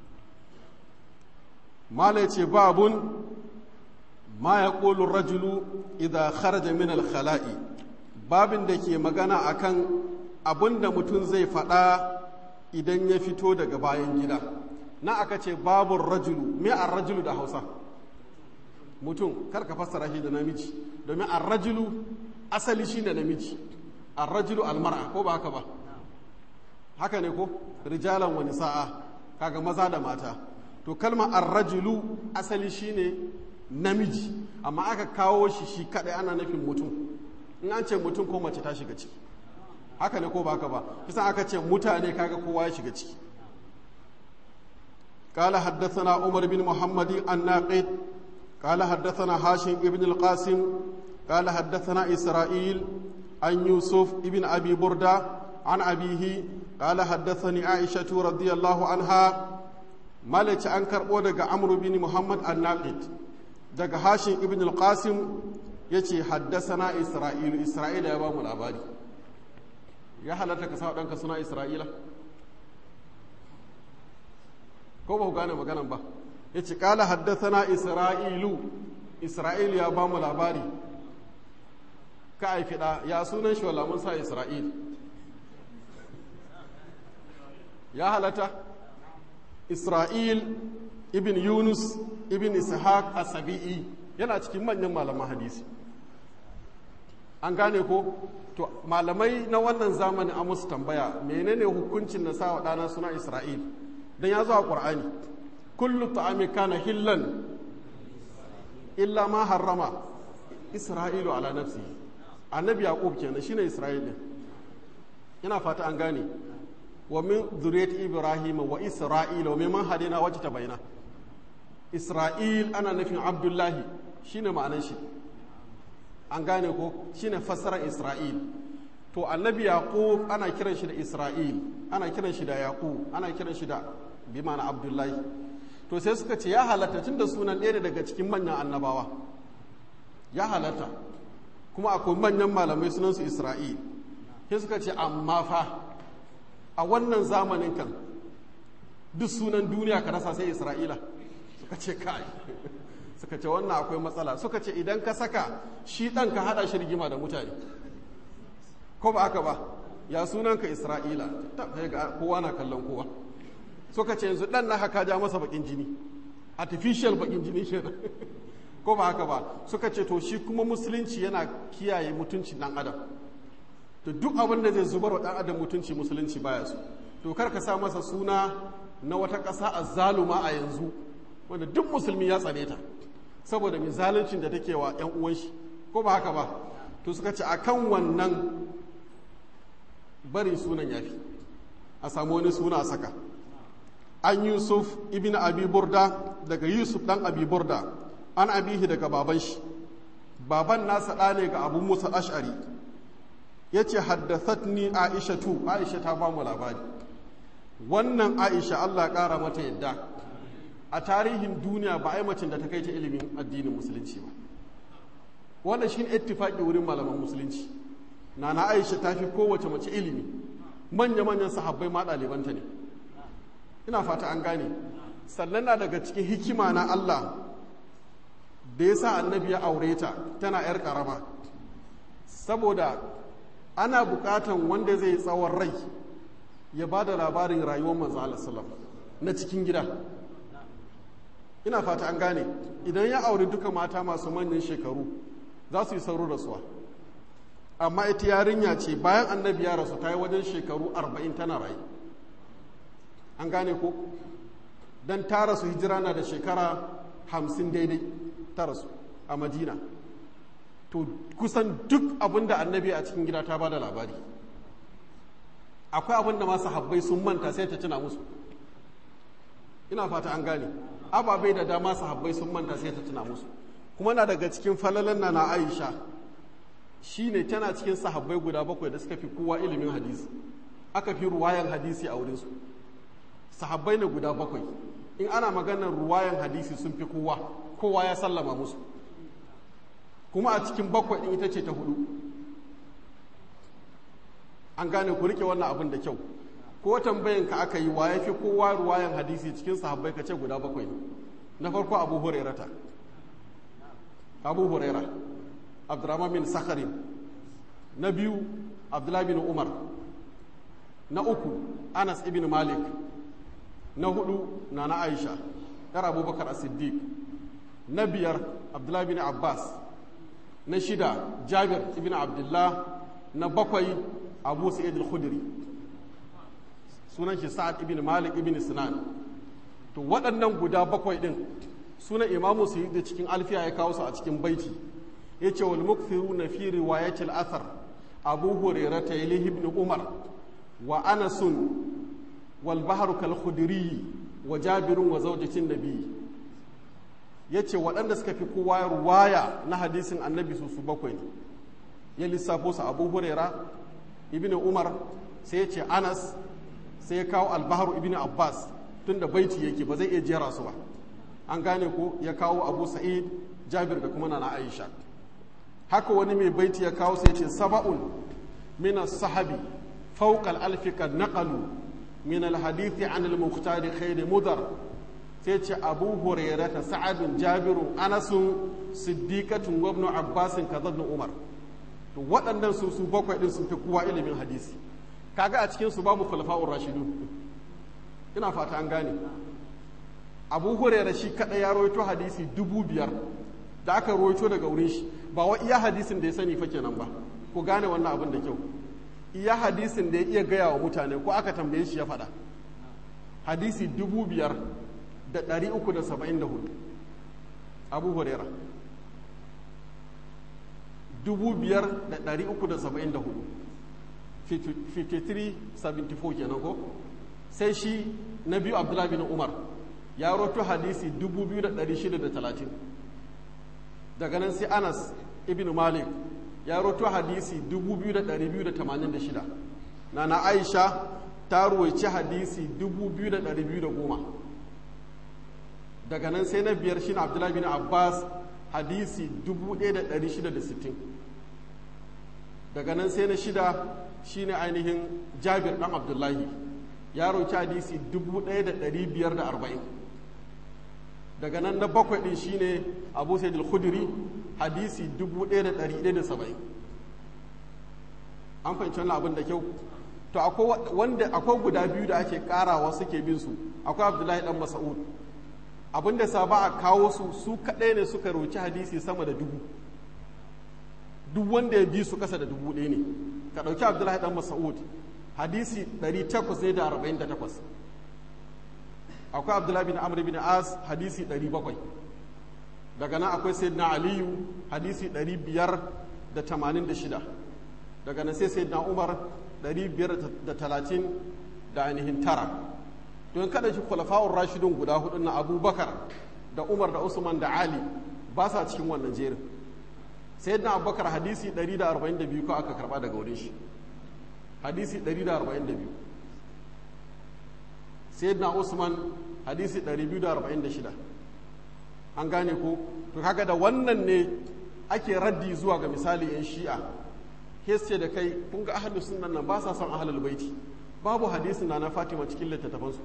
mala ce babun ma ya ƙolin rajulu idan kharaja min al-khala'i babin da ke magana akan abin da mutum zai faɗa idan ya fito daga bayan gida na aka ce babun rajulu me an rajulu da hausa mutum karka fassara shi da namiji domin an rajulu asali shi da namiji an rajulu almar'a ko ba haka ba haka ne ko rijalan wani sa'a kaga maza da mata to kalma arrajulu asali shine namiji amma aka kawo shi shi kadai ana nufin mutum in an ce mutum ko mace ta shiga ciki haka ne ko ba haka ba kisan aka ce mutane kaga kowa ya shiga ciki قال حدثنا عمر بن محمد الناقد قال حدثنا هاشم بن القاسم قال حدثنا إسرائيل عن يوسف بن أبي بردة عن أبيه قال حدثني عائشة رضي الله عنها مالك أنكر ودق عمرو بن محمد الناقد دق هاشم بن القاسم يتي حدثنا إسرائيل إسرائيل يا بام الأباري يا حالتك سواء أنك سنا إسرائيل ko ba ku gane maganan ba ya ce kala haddasana isra'ilu isra'ilu ya ba mu labari ka haifi ɗa ya sunan shi wala mun sa isra'il ya halata isra'il ibn yunus ibn ishaq asabi'i yana cikin manyan malaman hadisi an gane ko to malamai na wannan zamanin an musu tambaya menene hukuncin na sa wa ɗana suna isra'il don ya zo a ƙwar'ani kullu ta'ami kana hillan illa ma harrama isra'ilu ala nafsi annabi yaqub kenan shine isra'il din ina fata an gane wa min zuriyat ibrahim wa isra'ila wa mimman hadina wacce ta bayyana isra'il ana nufin abdullahi shine ma'anar shi an gane ko shine fassarar isra'il to annabi yaqub ana kiran shi da isra'il ana kiran shi da yaqub ana kiran shi da bi ma'ana abdullahi to sai suka ce ya halatta tun da sunan ɗaya daga cikin manyan annabawa ya halatta kuma akwai manyan malamai sunansu isra'il sai suka ce amma fa a wannan zamanin kan duk sunan duniya ka rasa sai isra'ila suka ce kai suka ce wannan akwai matsala suka ce idan ka saka shi ɗan ka haɗa shi rigima da mutane ko ba aka ba ya sunanka isra'ila kowa na kallon kowa suka ce yanzu ɗan na haka ja masa bakin jini artificial bakin jini kenan ko ba haka ba suka ce to shi kuma musulunci yana kiyaye mutuncin ɗan adam to duk abin da zai zubar wa ɗan adam mutunci musulunci baya su to kar ka sa masa suna na wata ƙasa a zaluma a yanzu wanda duk musulmi ya tsare ta saboda mai zaluncin da take wa 'yan uwan shi ko ba haka ba to suka ce akan wannan bari sunan yafi a samu wani suna a saka an yusuf ibn abi burda daga yusuf dan abi burda an abihi daga baban shi baban nasa ɗa ne ga abu musa ash'ari ya ce haddathatni aisha tu aisha ta ba mu labari wannan aisha allah ƙara mata yadda a tarihin duniya ba a yi macin da ta kai ta ilimin addinin musulunci ba wannan shi ne ittifaƙi wurin malaman musulunci nana aisha ta fi kowace mace ilimi manya-manyan sahabbai ma ɗalibanta ne ina fata an gane sannan na daga cikin hikima na Allah da ya sa annabi ya aure ta tana 'yar ƙarama saboda ana buƙatan wanda zai tsawon rai ya ba da labarin rayuwar manzo Allah na cikin gida ina fata an gane idan ya aure duka mata masu manyan shekaru za su yi sauro rasuwa amma ita yarinya ce bayan annabi ya rasu ta yi wajen shekaru arba'in tana rayu an gane ko don ta rasu hijira na da shekara hamsin daidai ta rasu a madina to kusan duk abin da annabi a cikin gida ta ba da labari akwai abin da masu habbai sun manta sai ta tuna musu ina fata an gane ababai da dama sahabbai sun manta sai ta tuna musu kuma na daga cikin falalan na na aisha shine tana cikin sahabbai guda bakwai da suka fi kowa ilimin hadisi aka fi ruwayan hadisi a wurinsu sahabbai ne guda bakwai in ana maganar ruwayan hadisi sun fi kowa kowa ya sallama musu kuma a cikin bakwai din ita ce ta hudu an gane ku rike wannan abin da kyau ko tambayan ka aka yi wa ya fi kowa ruwayan hadisi cikin sahabbai ka ce guda bakwai ne na farko abu hurairata abu huraira abdurrahman bin sakharin na biyu abdullahi bin umar na uku anas ibn malik na hudu na na aisha yar abubakar as-siddiq na biyar abdullahi bin abbas na shida jabir ibn abdullah na bakwai abu sa'id al-khudri sunan shi sa'ad ibn malik ibn sinan to waɗannan guda bakwai ɗin suna imamu su yi cikin alfiya ya kawo su a cikin baiti ya ce wal mukthiru na fi riwayatil athar abu hurairah ta ibn umar wa anasun wal bahru kal khudri wa jabirun wa zawjatin nabi yace waɗanda suka fi kowa ruwaya na hadisin annabi su su bakwai ne ya lissafo su abu huraira ibn umar sai ya ce anas sai ya kawo albahar ibn abbas tun da baiti yake ba zai iya jera su ba an gane ko ya kawo abu sa'id jabir da kuma nana aisha haka wani mai baiti ya kawo sai ce saba'un min sahabi fawqa al-alfi kad naqalu min al-hadithi an al-mukhtar khayr mudar sai ce abu hurairah sa'ad jabiru anas siddiqatun wa ibn abbas kadhabn umar to waɗannan su su bakwai ɗin sun fi kowa ilimin hadisi kaga a cikin su babu khulafa'ur rashidun ina fata an gane abu hurairah shi kaɗai ya rawaito hadisi dubu biyar da aka rawaito daga wurin shi ba wa iya hadisin da ya sani fa kenan ba ku gane wannan abin da kyau iya hadisin da ya iya gaya wa mutane ko aka tambaye shi ya faɗa hadisi dubu biyar da ɗari uku da saba'in da hudu abu hurairah 5,374 5374 kenan ko sai shi na biyu abdullahi bin umar ya roto hadisi 2,630 daga nan sai anas ibn malik ya roto hadisi 2,286 na na aisha ta ruwaici hadisi 2,210 daga nan sai na biyar shi na abdullahi bin abbas hadisi 1660 daga nan sai na shida shine ainihin jabir dan abdullahi ya roki hadisi 1540 daga nan na bakwai din shine abu sayyid al-khudri hadisi 1170 an fahimci wannan abin da kyau to akwai wanda akwai guda biyu da ake karawa suke bin su akwai abdullahi dan mas'ud abinda sa ba a kawo su su kaɗai ne suka roci hadisi sama da dubu duk wanda ya bi su kasa da dubu ɗaya ne ka ɗauki abdullahi ɗan mas'ud hadisi 848 akwai abdullahi bin amr bin as hadisi 700 daga nan akwai sayyidina aliyu hadisi 586 daga nan sai sayyidina umar 530 da ainihin tara don kada shi khulafa'ur rashidun guda hudu na abubakar da umar da usman da ali ba sa cikin wannan jerin sayyidina abubakar hadisi 142 ko aka karba daga wurin shi hadisi 142 sayyidina usman hadisi 246 an gane ko to kaga da wannan ne ake raddi zuwa ga misali yan shi'a ce da kai kun ga ahlus sunnan nan ba sa son ahlul baiti babu hadisin na na fatima cikin littattafansu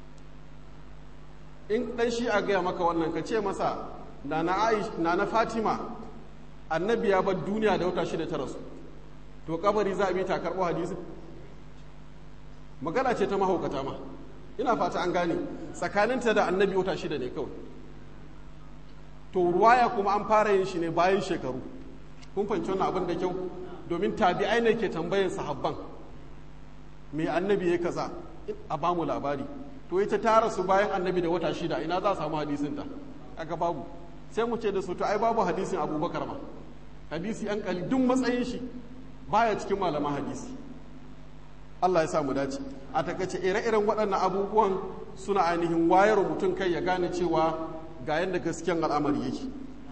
in dan shi'a gaya maka wannan ka ce masa na na fatima annabi ya bar duniya da wata shida ta rasu to kabari za a bi ta karɓo hadisin magana ce ta mahaukata ma ina fata an gane tsakaninta da annabi wata shida ne kawai to ruwaya kuma an fara yin shi ne bayan shekaru kun fahimci wannan abin da kyau domin tabi'ai ne ke tambayin sahabban me annabi ya kaza a ba mu labari to ita ta rasu bayan annabi da wata shida ina za a samu hadisin ta aka babu sai mu ce da su to ai babu hadisin abubakar ma hadisi an kali duk matsayin shi baya cikin malaman hadisi Allah ya sa mu dace a takaice ire-iren waɗannan abubuwan suna ainihin wayar mutum kai ya gane cewa ga yadda gaskiyan al'amari yake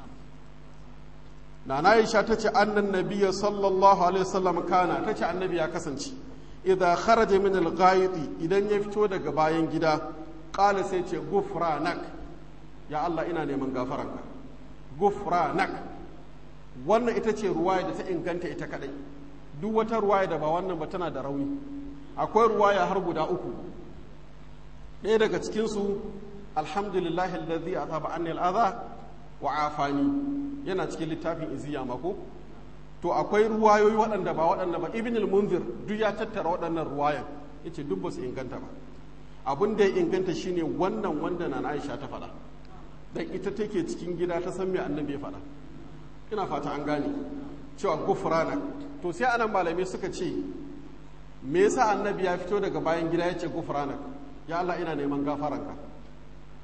na na isha ta ce annan nabiya sallallahu alaihi wasallam kana ta ce annabi ya kasance idza kharaja min al idan ya fito daga bayan gida qala sai ce gufranak ya Allah ina neman gafaranka gufranak wannan ita ce ruwaya da ta inganta ita kadai duk wata ruwaya da ba wannan ba tana da rauni akwai ruwaya har guda uku ɗaya daga cikinsu alhamdulillahi alladhi azaba anni al'adha wa afani yana cikin littafin iziya mako to akwai ruwayoyi waɗanda ba waɗanda ba ibn al-munzir duk ya tattara waɗannan ruwayan yace duk ba su inganta ba abin da ya inganta shine wannan wanda na Aisha ta faɗa dan ita take cikin gida ta san me annabi ya faɗa ina fata an gane cewa gufrana to sai anan malamai suka ce me yasa annabi ya fito daga bayan gida ya ce gufrana ya Allah ina neman gafaranka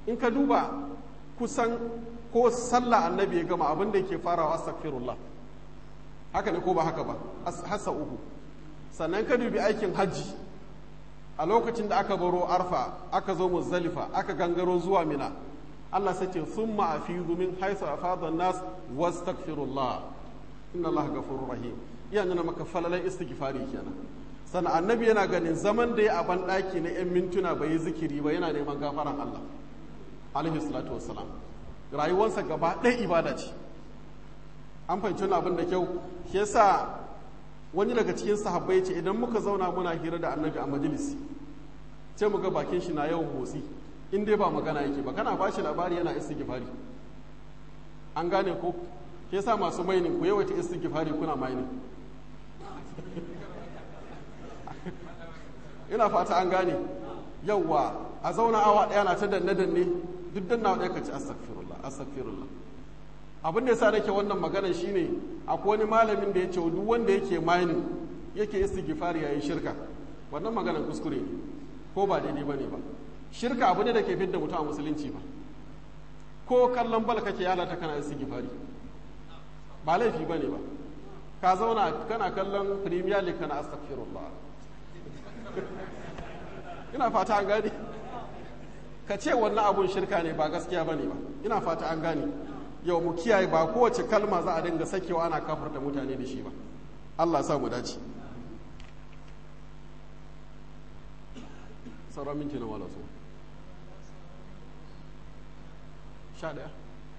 in ka duba kusan ko sallah annabi ya gama abin da yake farawa astaghfirullah haka ne ko ba haka ba hasa uku sannan ka dubi aikin hajji a lokacin da aka baro arfa aka zo muzdalifa aka gangaro zuwa mina Allah sai ce thumma afidu min haythu afada nas wastaghfirullah inna Allah ghafurur rahim iya nuna maka falalan istighfari kenan sannan annabi yana ganin zaman da ya a ban daki na yan mintuna bai yi zikiri ba yana neman gafaran Allah alaihi salatu wassalam rayuwarsa gaba ɗaya ibada ce an fahimci wani abin da kyau shi yasa wani daga cikin sahabbai ce idan muka zauna muna hira da annabi a majalisi sai mu ga bakin shi na yawan motsi in dai ba magana yake ba kana bashi labari yana istighfari an gane ko shi yasa masu mainin ku yawaita istighfari kuna mainin ina fata an gane yawwa a zauna awa ɗaya na ta danne danne duk danna ɗaya ka ci astaghfirullah astaghfirullah abin da yasa nake wannan magana shine akwai wani malamin da ya ce duk wanda yake mining yake istighfari yayin shirka wannan maganar kuskure ne ko ba daidai bane ba shirka abu ne da ke fidda mutum a musulunci ba ko kallon bal kake yana ta kana istighfari ba laifi bane ba ka zauna kana kallon premier league kana astaghfirullah ina fata an gane ka ce wannan abun shirka ne ba gaskiya bane ba ina fata an gane yau mu kiyaye ba kowace kalma za a dinga sakewa ana kafarta mutane da shi ba Allah sa mu dace sauran minti na wala so sha daya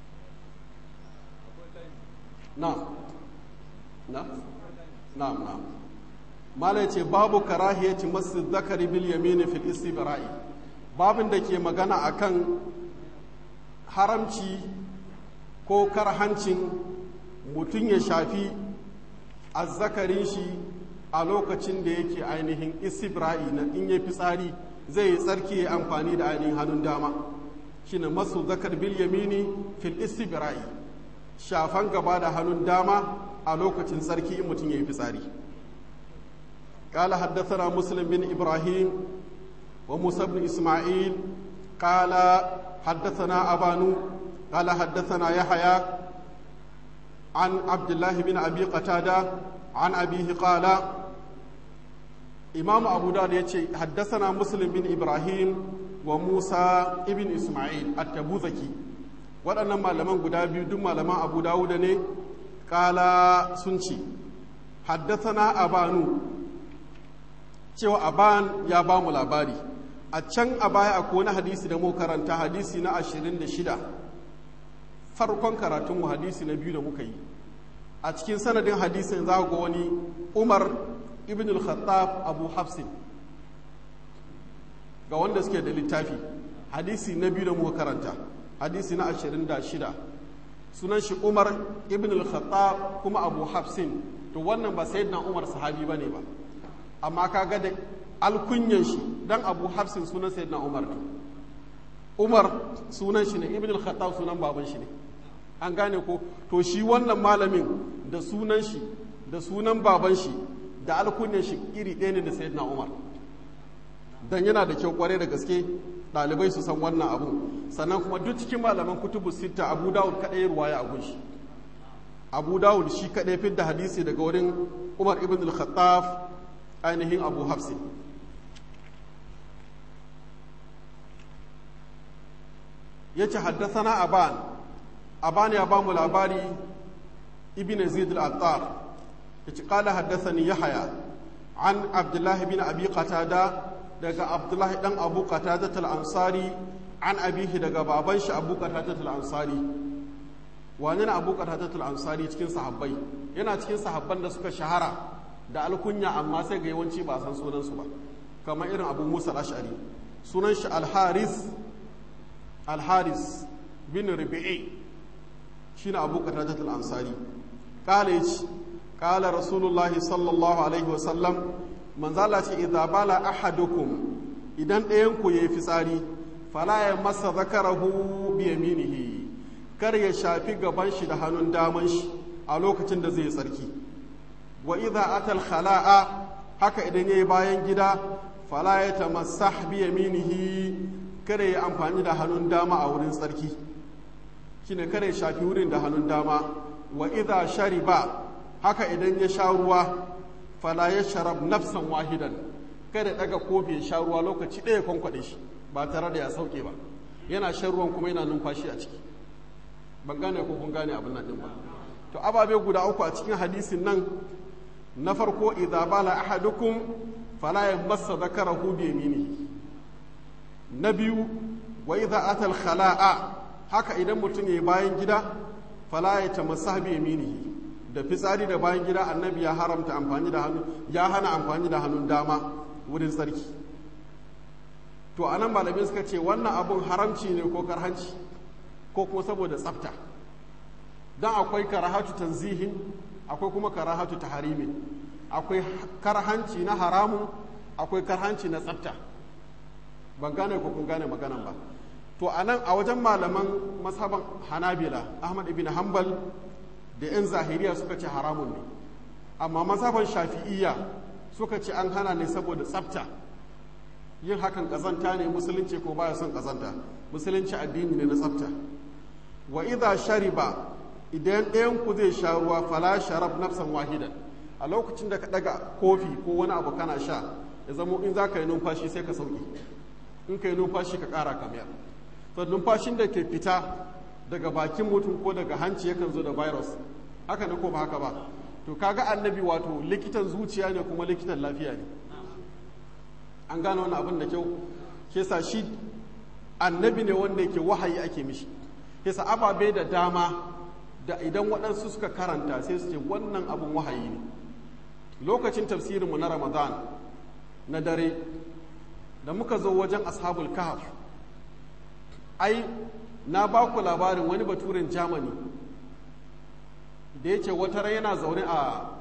na na na na mala ce babu karahiyati masu zakari bil yamini fil istibra'i babin da ke magana akan haramci ko karhancin mutum ya shafi azzakarin shi a lokacin da yake ainihin istibra'i na in ya fitsari zai yi tsarki ya amfani da ainihin hannun dama shine masu zakar bil yamini fil istibra'i shafan gaba da hannun dama a lokacin tsarki in mutum ya yi fitsari قال حدثنا مسلم بن إبراهيم وموسى بن إسماعيل قال حدثنا أبانو قال حدثنا يحيى عن عبد الله بن أبي قتادة عن أبيه قال إمام أبو داود يتشي حدثنا مسلم بن إبراهيم وموسى ابن إسماعيل التبوذكي waɗannan malaman guda biyu duk malaman abu dawuda ne ƙala sun ce haddasana abanu cewa aban ya ba mu labari a can a baya akwai wani hadisi da mu karanta hadisi na ashirin da shida farkon karatunmu hadisi na biyu da muka yi a cikin sanadin hadisin za ga wani umar ibn al-khattab abu hafsin ga wanda suke da littafi hadisi na biyu da muka karanta hadisi na ashirin da shida sunan shi umar ibn al-khattab kuma abu hafsin to wannan ba sayyidina umar sahabi bane ba amma ka ga da alkunyan shi dan abu hafsin sunan sayyidina umar ne umar sunan shi ne ibn al-khattab sunan baban shi ne an gane ko to shi wannan malamin da sunan shi da sunan baban shi da alkunyan shi iri ɗaya ne da sayyidina umar dan yana da kyau kware da gaske ɗalibai su san wannan abu sannan kuma duk cikin malaman kutubu sita abu dawud kaɗai ruwaya a gunshi abu dawud shi kaɗai fidda hadisi daga wurin umar ibn al-khattab ainihin abu hafsi ya ce haddasana aban aban ya ba mu labari ibn zid al-attar ya ce kala haddasani yahaya an abdullahi bin abi qatada daga abdullahi dan abu qatada al-ansari an abihi daga baban shi abu qatada al-ansari wani na abu qatada al-ansari cikin sahabbai yana cikin sahabban da suka shahara da alkunya amma sai ga yawanci ba san sunansu ba kamar irin abu musa ash'ari sunan shi alharis alharis bin rubi'i shine abu qatadat al-ansari kala yace kala rasulullahi sallallahu alaihi wasallam manzo Allah ce idza bala ahadukum idan ɗayan ku yayi fitsari fala ya masa zakarahu bi yaminihi kar ya shafi gaban shi da hannun daman shi a lokacin da zai yi tsarki wa idza atal khala'a haka idan yayi bayan gida fala ya tamassah bi yaminihi kada ya amfani da hannun dama a wurin tsarki shine kada ya shafi wurin da hannun dama wa idha shariba haka idan ya sha ruwa fala ya sharab nafsan wahidan kada daga kofi ya sha ruwa lokaci ɗaya kwankwaɗe shi ba tare da ya sauke ba yana shan ruwan kuma yana numfashi a ciki ban gane ko kun gane abin nan din ba to ababe guda uku a cikin hadisin nan na farko idza bala ahadukum fala yamassa dhakarahu bi yaminihi na biyu wa idza ata al khala'a haka idan mutum ya bayan gida fala ya tamassa bi yaminihi da fitsari da bayan gida annabi ya haramta amfani da hannu ya hana amfani da hannun dama wurin tsarki to anan malamai suka ce wannan abun haramci ne ko karhanci ko kuma saboda tsafta don akwai karahatu tanzihin akwai kuma karahatu taharimin akwai karhanci na haramun akwai karhanci na tsafta ban gane ko kun gane maganan ba to a nan a wajen malaman mashaban hanabila ahmad ibn hanbal da 'yan zahiriya suka ce haramun ne amma mashaban shafi'iyya suka ce an hana ne saboda tsafta yin hakan kazanta ne musulunci ko baya son kazanta musulunci addini ne na tsafta wa idha shariba idan ɗayan ku zai sha ruwa fala sharab nafsan wahidan a lokacin da ka daga kofi ko wani abu kana sha ya zama in za ka yi numfashi sai ka sauki in ka yi numfashi ka ƙara kamar to numfashin da ke fita daga bakin mutum ko daga hanci yakan zo da virus haka ne ko ba haka ba to kaga annabi wato likitan zuciya ne kuma likitan lafiya ne an gane wani abin da kyau ke sa shi annabi ne wanda yake wahayi ake mishi ke sa ababe da dama da idan waɗansu suka karanta sai su ce wannan abin wahayi ne lokacin tafsirinmu na ramadan na dare da muka zo wajen ashabul kahf ai na ba ku labarin wani baturen germany da ya ce wata rai yana zaune a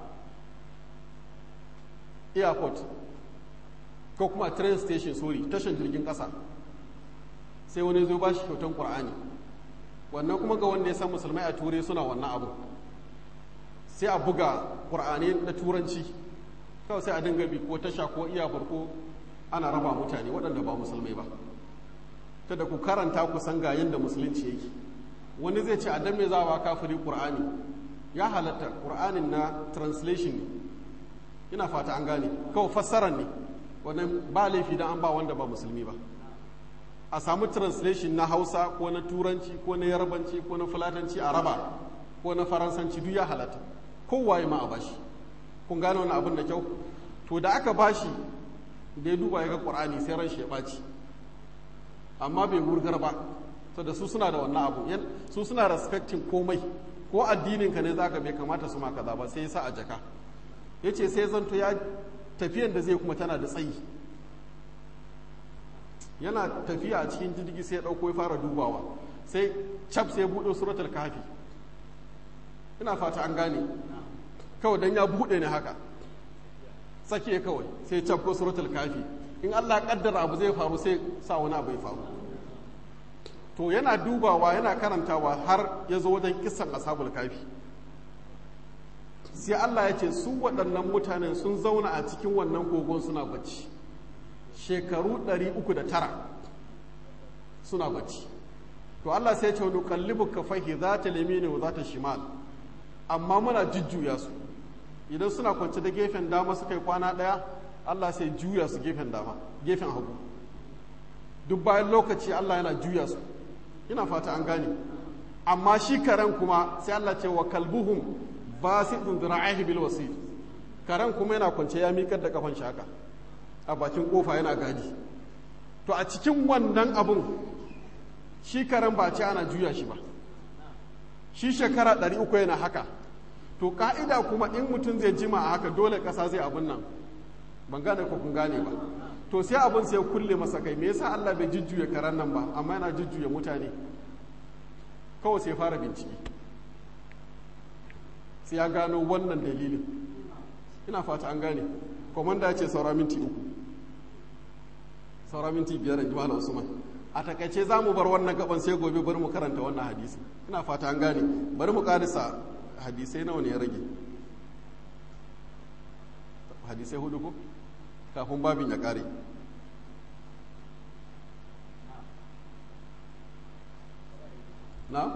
airport ko kuma train station sorry tashan jirgin ƙasa sai wani zo ba shi kyautan ƙur'ani wannan kuma ga wanda ya san musulmai a turai suna wannan abu sai a buga ƙur'ani na turanci kawai sai a dinga bi ko tasha ko iyafar ko ana raba mutane waɗanda ba musulmai ba ta da ku karanta ku san ga yadda musulunci yake wani zai ce a dan me za a kafiri ƙur'ani ya halatta ƙur'anin na translation ne ina fata an gane kawai fassarar ne wannan ba laifi da an ba wanda ba musulmi ba a samu translation na hausa ko na turanci ko na yarbanci ko na fulatanci a raba ko na faransanci duk ya halatta kowaye ma a bashi kun gane wani abin da kyau to da aka bashi da ya duba ya ga ƙur'ani sai ran shi ya ɓaci amma bai wurgar ba to da su suna da wannan abu su suna respecting komai ko addinin ka ne zaka bai kamata su ma kaza ba sai ya sa a jaka yace sai zanto ya tafiyan da zai kuma tana da tsayi yana tafiya a cikin jirgi sai ya dauko ya fara dubawa sai cap sai ya buɗe suratul kafi ina fata an gane kawai dan ya buɗe ne haka sake kawai sai cap ko suratul kafi in Allah kaddara abu zai faru sai sa wani abu ya faru to yana dubawa yana karantawa har ya zo wajen kisan ashabul kafi sai Allah ya ce su waɗannan mutanen sun zauna a cikin wannan kogon suna bacci shekaru 309 suna bacci to Allah sai ya ce wani kallibu kafaihi za ta limini wa za ta shimal amma muna jujjuya su idan suna kwance da gefen dama suka yi kwana ɗaya Allah sai juya su gefen dama gefen hagu duk bayan lokaci Allah yana juya su ina fata an gane amma shi karen kuma sai Allah ce wa kalbuhum basidun dhira'ihi bil wasil karen kuma yana kwance ya miƙar da kafan shaka a bakin kofa yana gadi to a cikin wannan abun shi karen ba ce ana juya shi ba shi shekara ɗari uku yana haka to ka'ida kuma in mutum zai jima a haka dole ƙasa zai abun nan ban gane ko kun gane ba to sai abin sai kulle masa kai me yasa Allah bai jujjuya karan nan ba amma yana jujjuya mutane kawai sai fara bincike sai ya gano wannan dalilin ina fata an gane komanda ce saura minti uku saura minti biyar in ji malam usman a takaice za mu bar wannan gaban sai gobe bari mu karanta wannan hadisi ina fata an gane bari mu karisa hadisai nawa ne ya rage hadisai hudu ko kafin babin ya kare na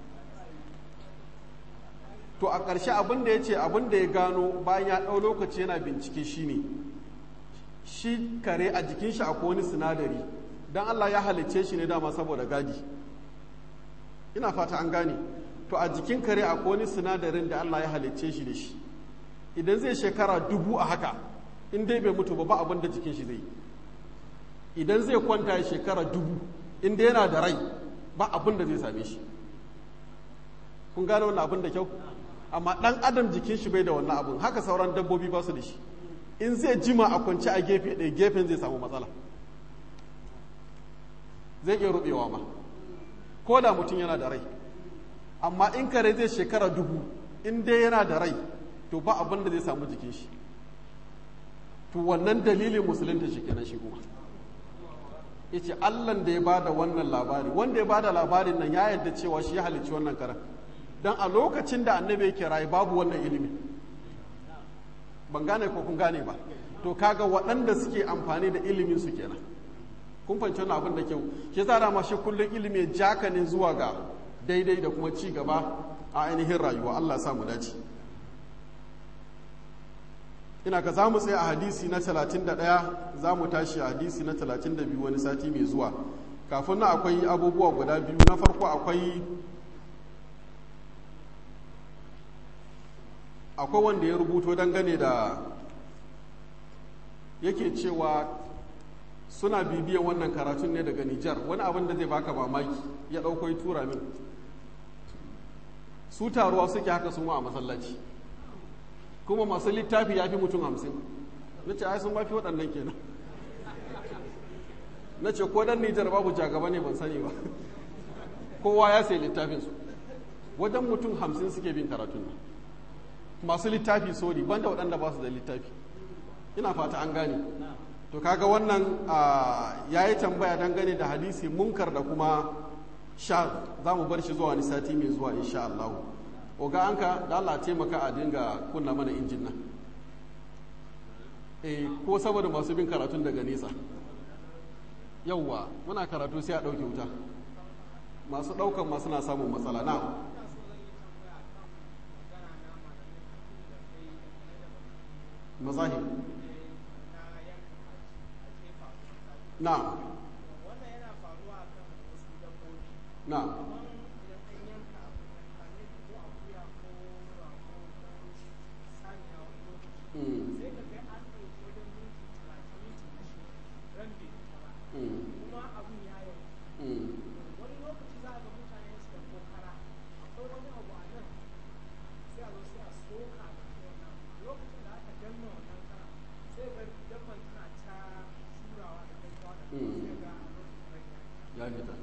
to a ƙarshe abin da ya ce abin da ya gano bayan ya ɗau lokaci yana bincike shine shi kare a jikin shi akwai wani sinadari don Allah ya halicce shi ne dama saboda gadi ina fata an gane to a jikin kare akwai wani sinadarin da Allah ya halicce shi da shi idan zai shekara dubu a haka in dai bai mutu ba ba abin da jikin shi zai yi idan zai kwanta ya shekara dubu in dai yana da rai ba abin da zai same shi kun gane wannan abin da kyau amma dan adam jikin shi bai da wannan abin haka sauran dabbobi ba su da shi in zai jima a kwance a gefe ɗaya gefen zai samu matsala zai iya rubewa ma ko da mutum yana da rai amma in kare zai shekara dubu in dai yana da rai to ba abin da zai samu jikin shi to wannan dalilin musulunta shi kenan shi kuma yace allan da ya bada wannan labari wanda ya bada labarin nan ya yarda cewa shi ya halicci wannan karen dan a lokacin da annabi yake rayu babu wannan ilimi ban gane ko kun gane ba to kaga waɗanda suke amfani da ilimin su kenan kun fahimci wannan abin da kyau shi yasa dama shi kullum ilimi ya jaka ne zuwa ga daidai da kuma ci gaba a ainihin rayuwa Allah ya sa mu dace ina ka za mu tsaye a hadisi na 31 za mu tashi a hadisi na 32 wani sati mai zuwa kafin na akwai abubuwa guda biyu na farko akwai akwai wanda ya rubuto dangane da yake cewa suna bibiyan wannan karatun ne daga Nijar wani abin da zai baka mamaki ya ɗauko ya tura min su taruwa suke haka su ma a masallaci kuma masu littafi ya fi mutum hamsin na ce ai sun mafi waɗannan kenan na ce ko dan Nijar babu jagaba ne ban sani ba kowa ya sai littafinsu wajen mutum hamsin suke bin karatun nan masu littafi sori banda waɗanda ba su da littafi ina fata an gane to kaga wannan ya yi tambaya dangane da hadisi munkar da kuma sha za mu bar shi zuwa wani sati mai zuwa insha Allah oga anka da Allah taimaka a dinga kunna mana injin nan eh ko saboda masu bin karatun daga nesa yauwa muna karatu sai a ɗauke wuta masu ɗaukan masu na samun matsala na mazahir na na ya fita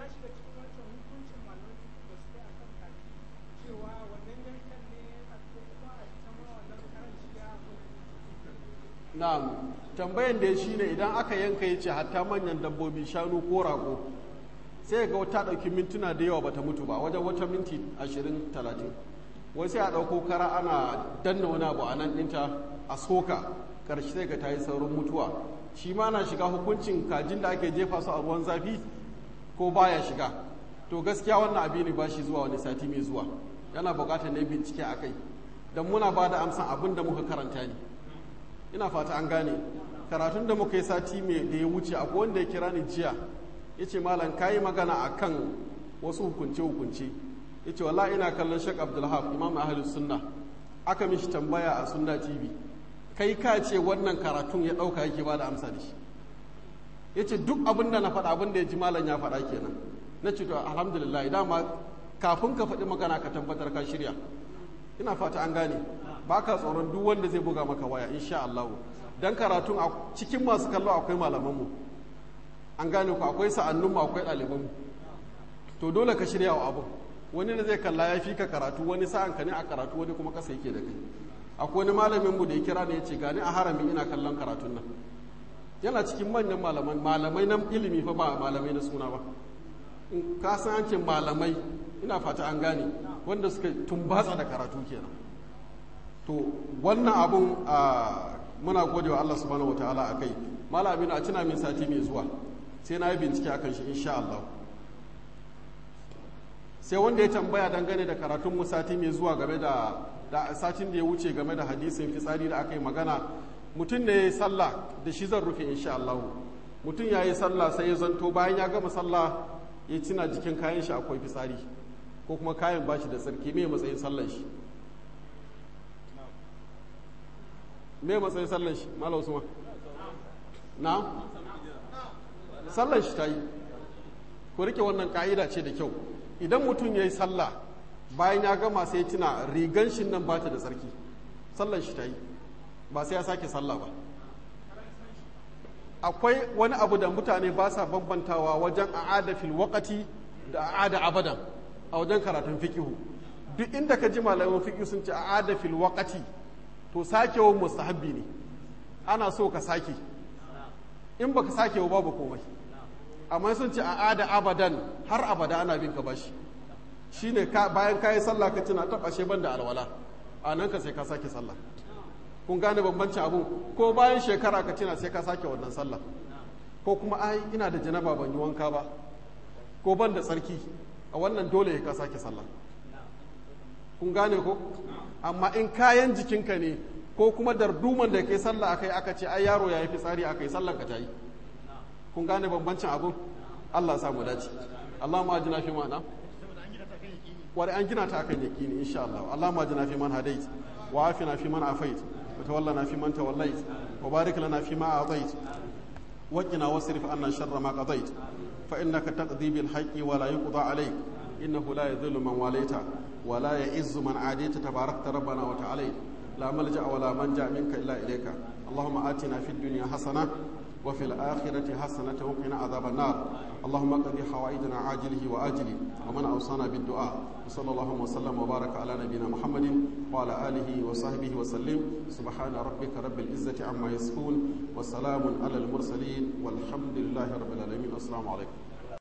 na'am tambayan da shi ne idan aka yanka ya ce hatta manyan dabbobi shanu ko rago sai ga wata ɗauki mintuna da yawa bata mutu ba wajen wata minti ashirin talatin wai sai a ɗauko kara ana danna wani abu a nan ɗinta a soka ƙarshe sai ga ta yi saurin mutuwa shi ma na shiga hukuncin kajin da ake jefa su a ruwan zafi ko baya shiga to gaskiya wannan abi ne ba shi zuwa wani sati mai zuwa yana buƙatar ne bincike a kai don muna ba da amsan abin da muka karanta ne ina fata an gane karatun da muka yi sati mai da ya wuce akwai wanda ya kira ni jiya ya ce malam ka yi magana a kan wasu hukunce-hukunce ya ce wala ina kallon shek abdulhaf imam ahalus sunna aka mishi tambaya a sunna tv kai ka ce wannan karatun ya ɗauka yake ba da amsa da shi ya ce duk abin da na faɗa abin da ya ji malam ya faɗa kenan na ce to alhamdulillah dama kafin ka faɗi magana ka tabbatar ka shirya ina fata an gane ba ka tsoron duk wanda zai buga maka waya insha Allah dan karatun a cikin masu kallo akwai malamanmu an gane ku akwai sa'annunmu akwai ɗalibanmu to dole ka shirya wa abu wani da zai kalla ya fi ka karatu wani sa'an ka ne a karatu wani kuma kasa yake da kai akwai wani malamin mu da ya kira ne ya ce gani a harami ina kallon karatun nan yana cikin manyan malaman malamai na ilimi fa ba malamai na suna ba in ka san an ce malamai ina fata an gane wanda suka tumbatsa da karatu kenan to wannan abun a muna gode wa Allah subhanahu wataala akai malamin a cina min sati mai zuwa sai na yi bincike akan shi insha Allah sai wanda ya tambaya dangane da karatun mu sati mai zuwa game da da satin da ya wuce game da hadisin fitsari da aka yi magana mutum ne ya yi sallah da shi zan rufe insha Allah mutum ya yi sallah sai ya zanto bayan ya gama sallah ya cina jikin kayan shi akwai fitsari ko kuma kayan bashi da tsarki me matsayin sallan shi me matsayin sallan shi malam usman na sallan shi ta yi ku rike wannan ka'ida ce da kyau idan mutum ya yi sallah bayan ya gama sai ya tuna rigan shi nan ba ta da tsarki sallan shi ta yi ba sai ya sake sallah ba akwai wani abu da mutane ba sa bambantawa wajen a'ada fil waqati da a'ada abadan a wajen karatun fikihu duk inda ka ji malaman fikihu sun ce a'ada fil waqati to sakewa mustahabbi ne ana so ka sake in baka sake wa babu komai amma sun ce a'ada abadan har abada ana bin ka bashi shine ka bayan kayi sallah ka tuna ta bashe banda alwala a nan ka sai ka sake sallah kun gane bambancin abu ko bayan shekara ka tuna sai ka sake wannan sallah ko kuma ai ina da janaba ban yi wanka ba ko ban da tsarki a wannan dole ka sake sallah kun gane ko amma in kayan jikinka ne ko kuma darduman da kai sallah akai aka ce ai yaro yayi fitsari akai sallar ka tayi kun gane bambancin abu Allah samu dace Allah ma ajina fi mana wani an gina ta akan yakini insha Allah Allah ma ajina fi man hadait wa afina fi man afait wa tawallana fi man tawallait wa barik lana fi ma atait wa qina wasrif anna sharra ma qadait fa innaka taqdi bil haqqi wa la yuqda alayk innahu la yadhillu man walaita wa la ya'izzu man adita tabarakta rabbana wa ta'ala لا ملجأ ولا منجا منك إلا إليك اللهم آتنا في الدنيا حسنة وفي الآخرة حسنة وقنا عذاب النار اللهم قضي حوائجنا عاجله وآجله ومن أوصانا بالدعاء وصلى الله وسلم وبارك على نبينا محمد وعلى آله وصحبه وسلم سبحان ربك رب العزة عما يصفون وسلام على المرسلين والحمد لله رب العالمين السلام عليكم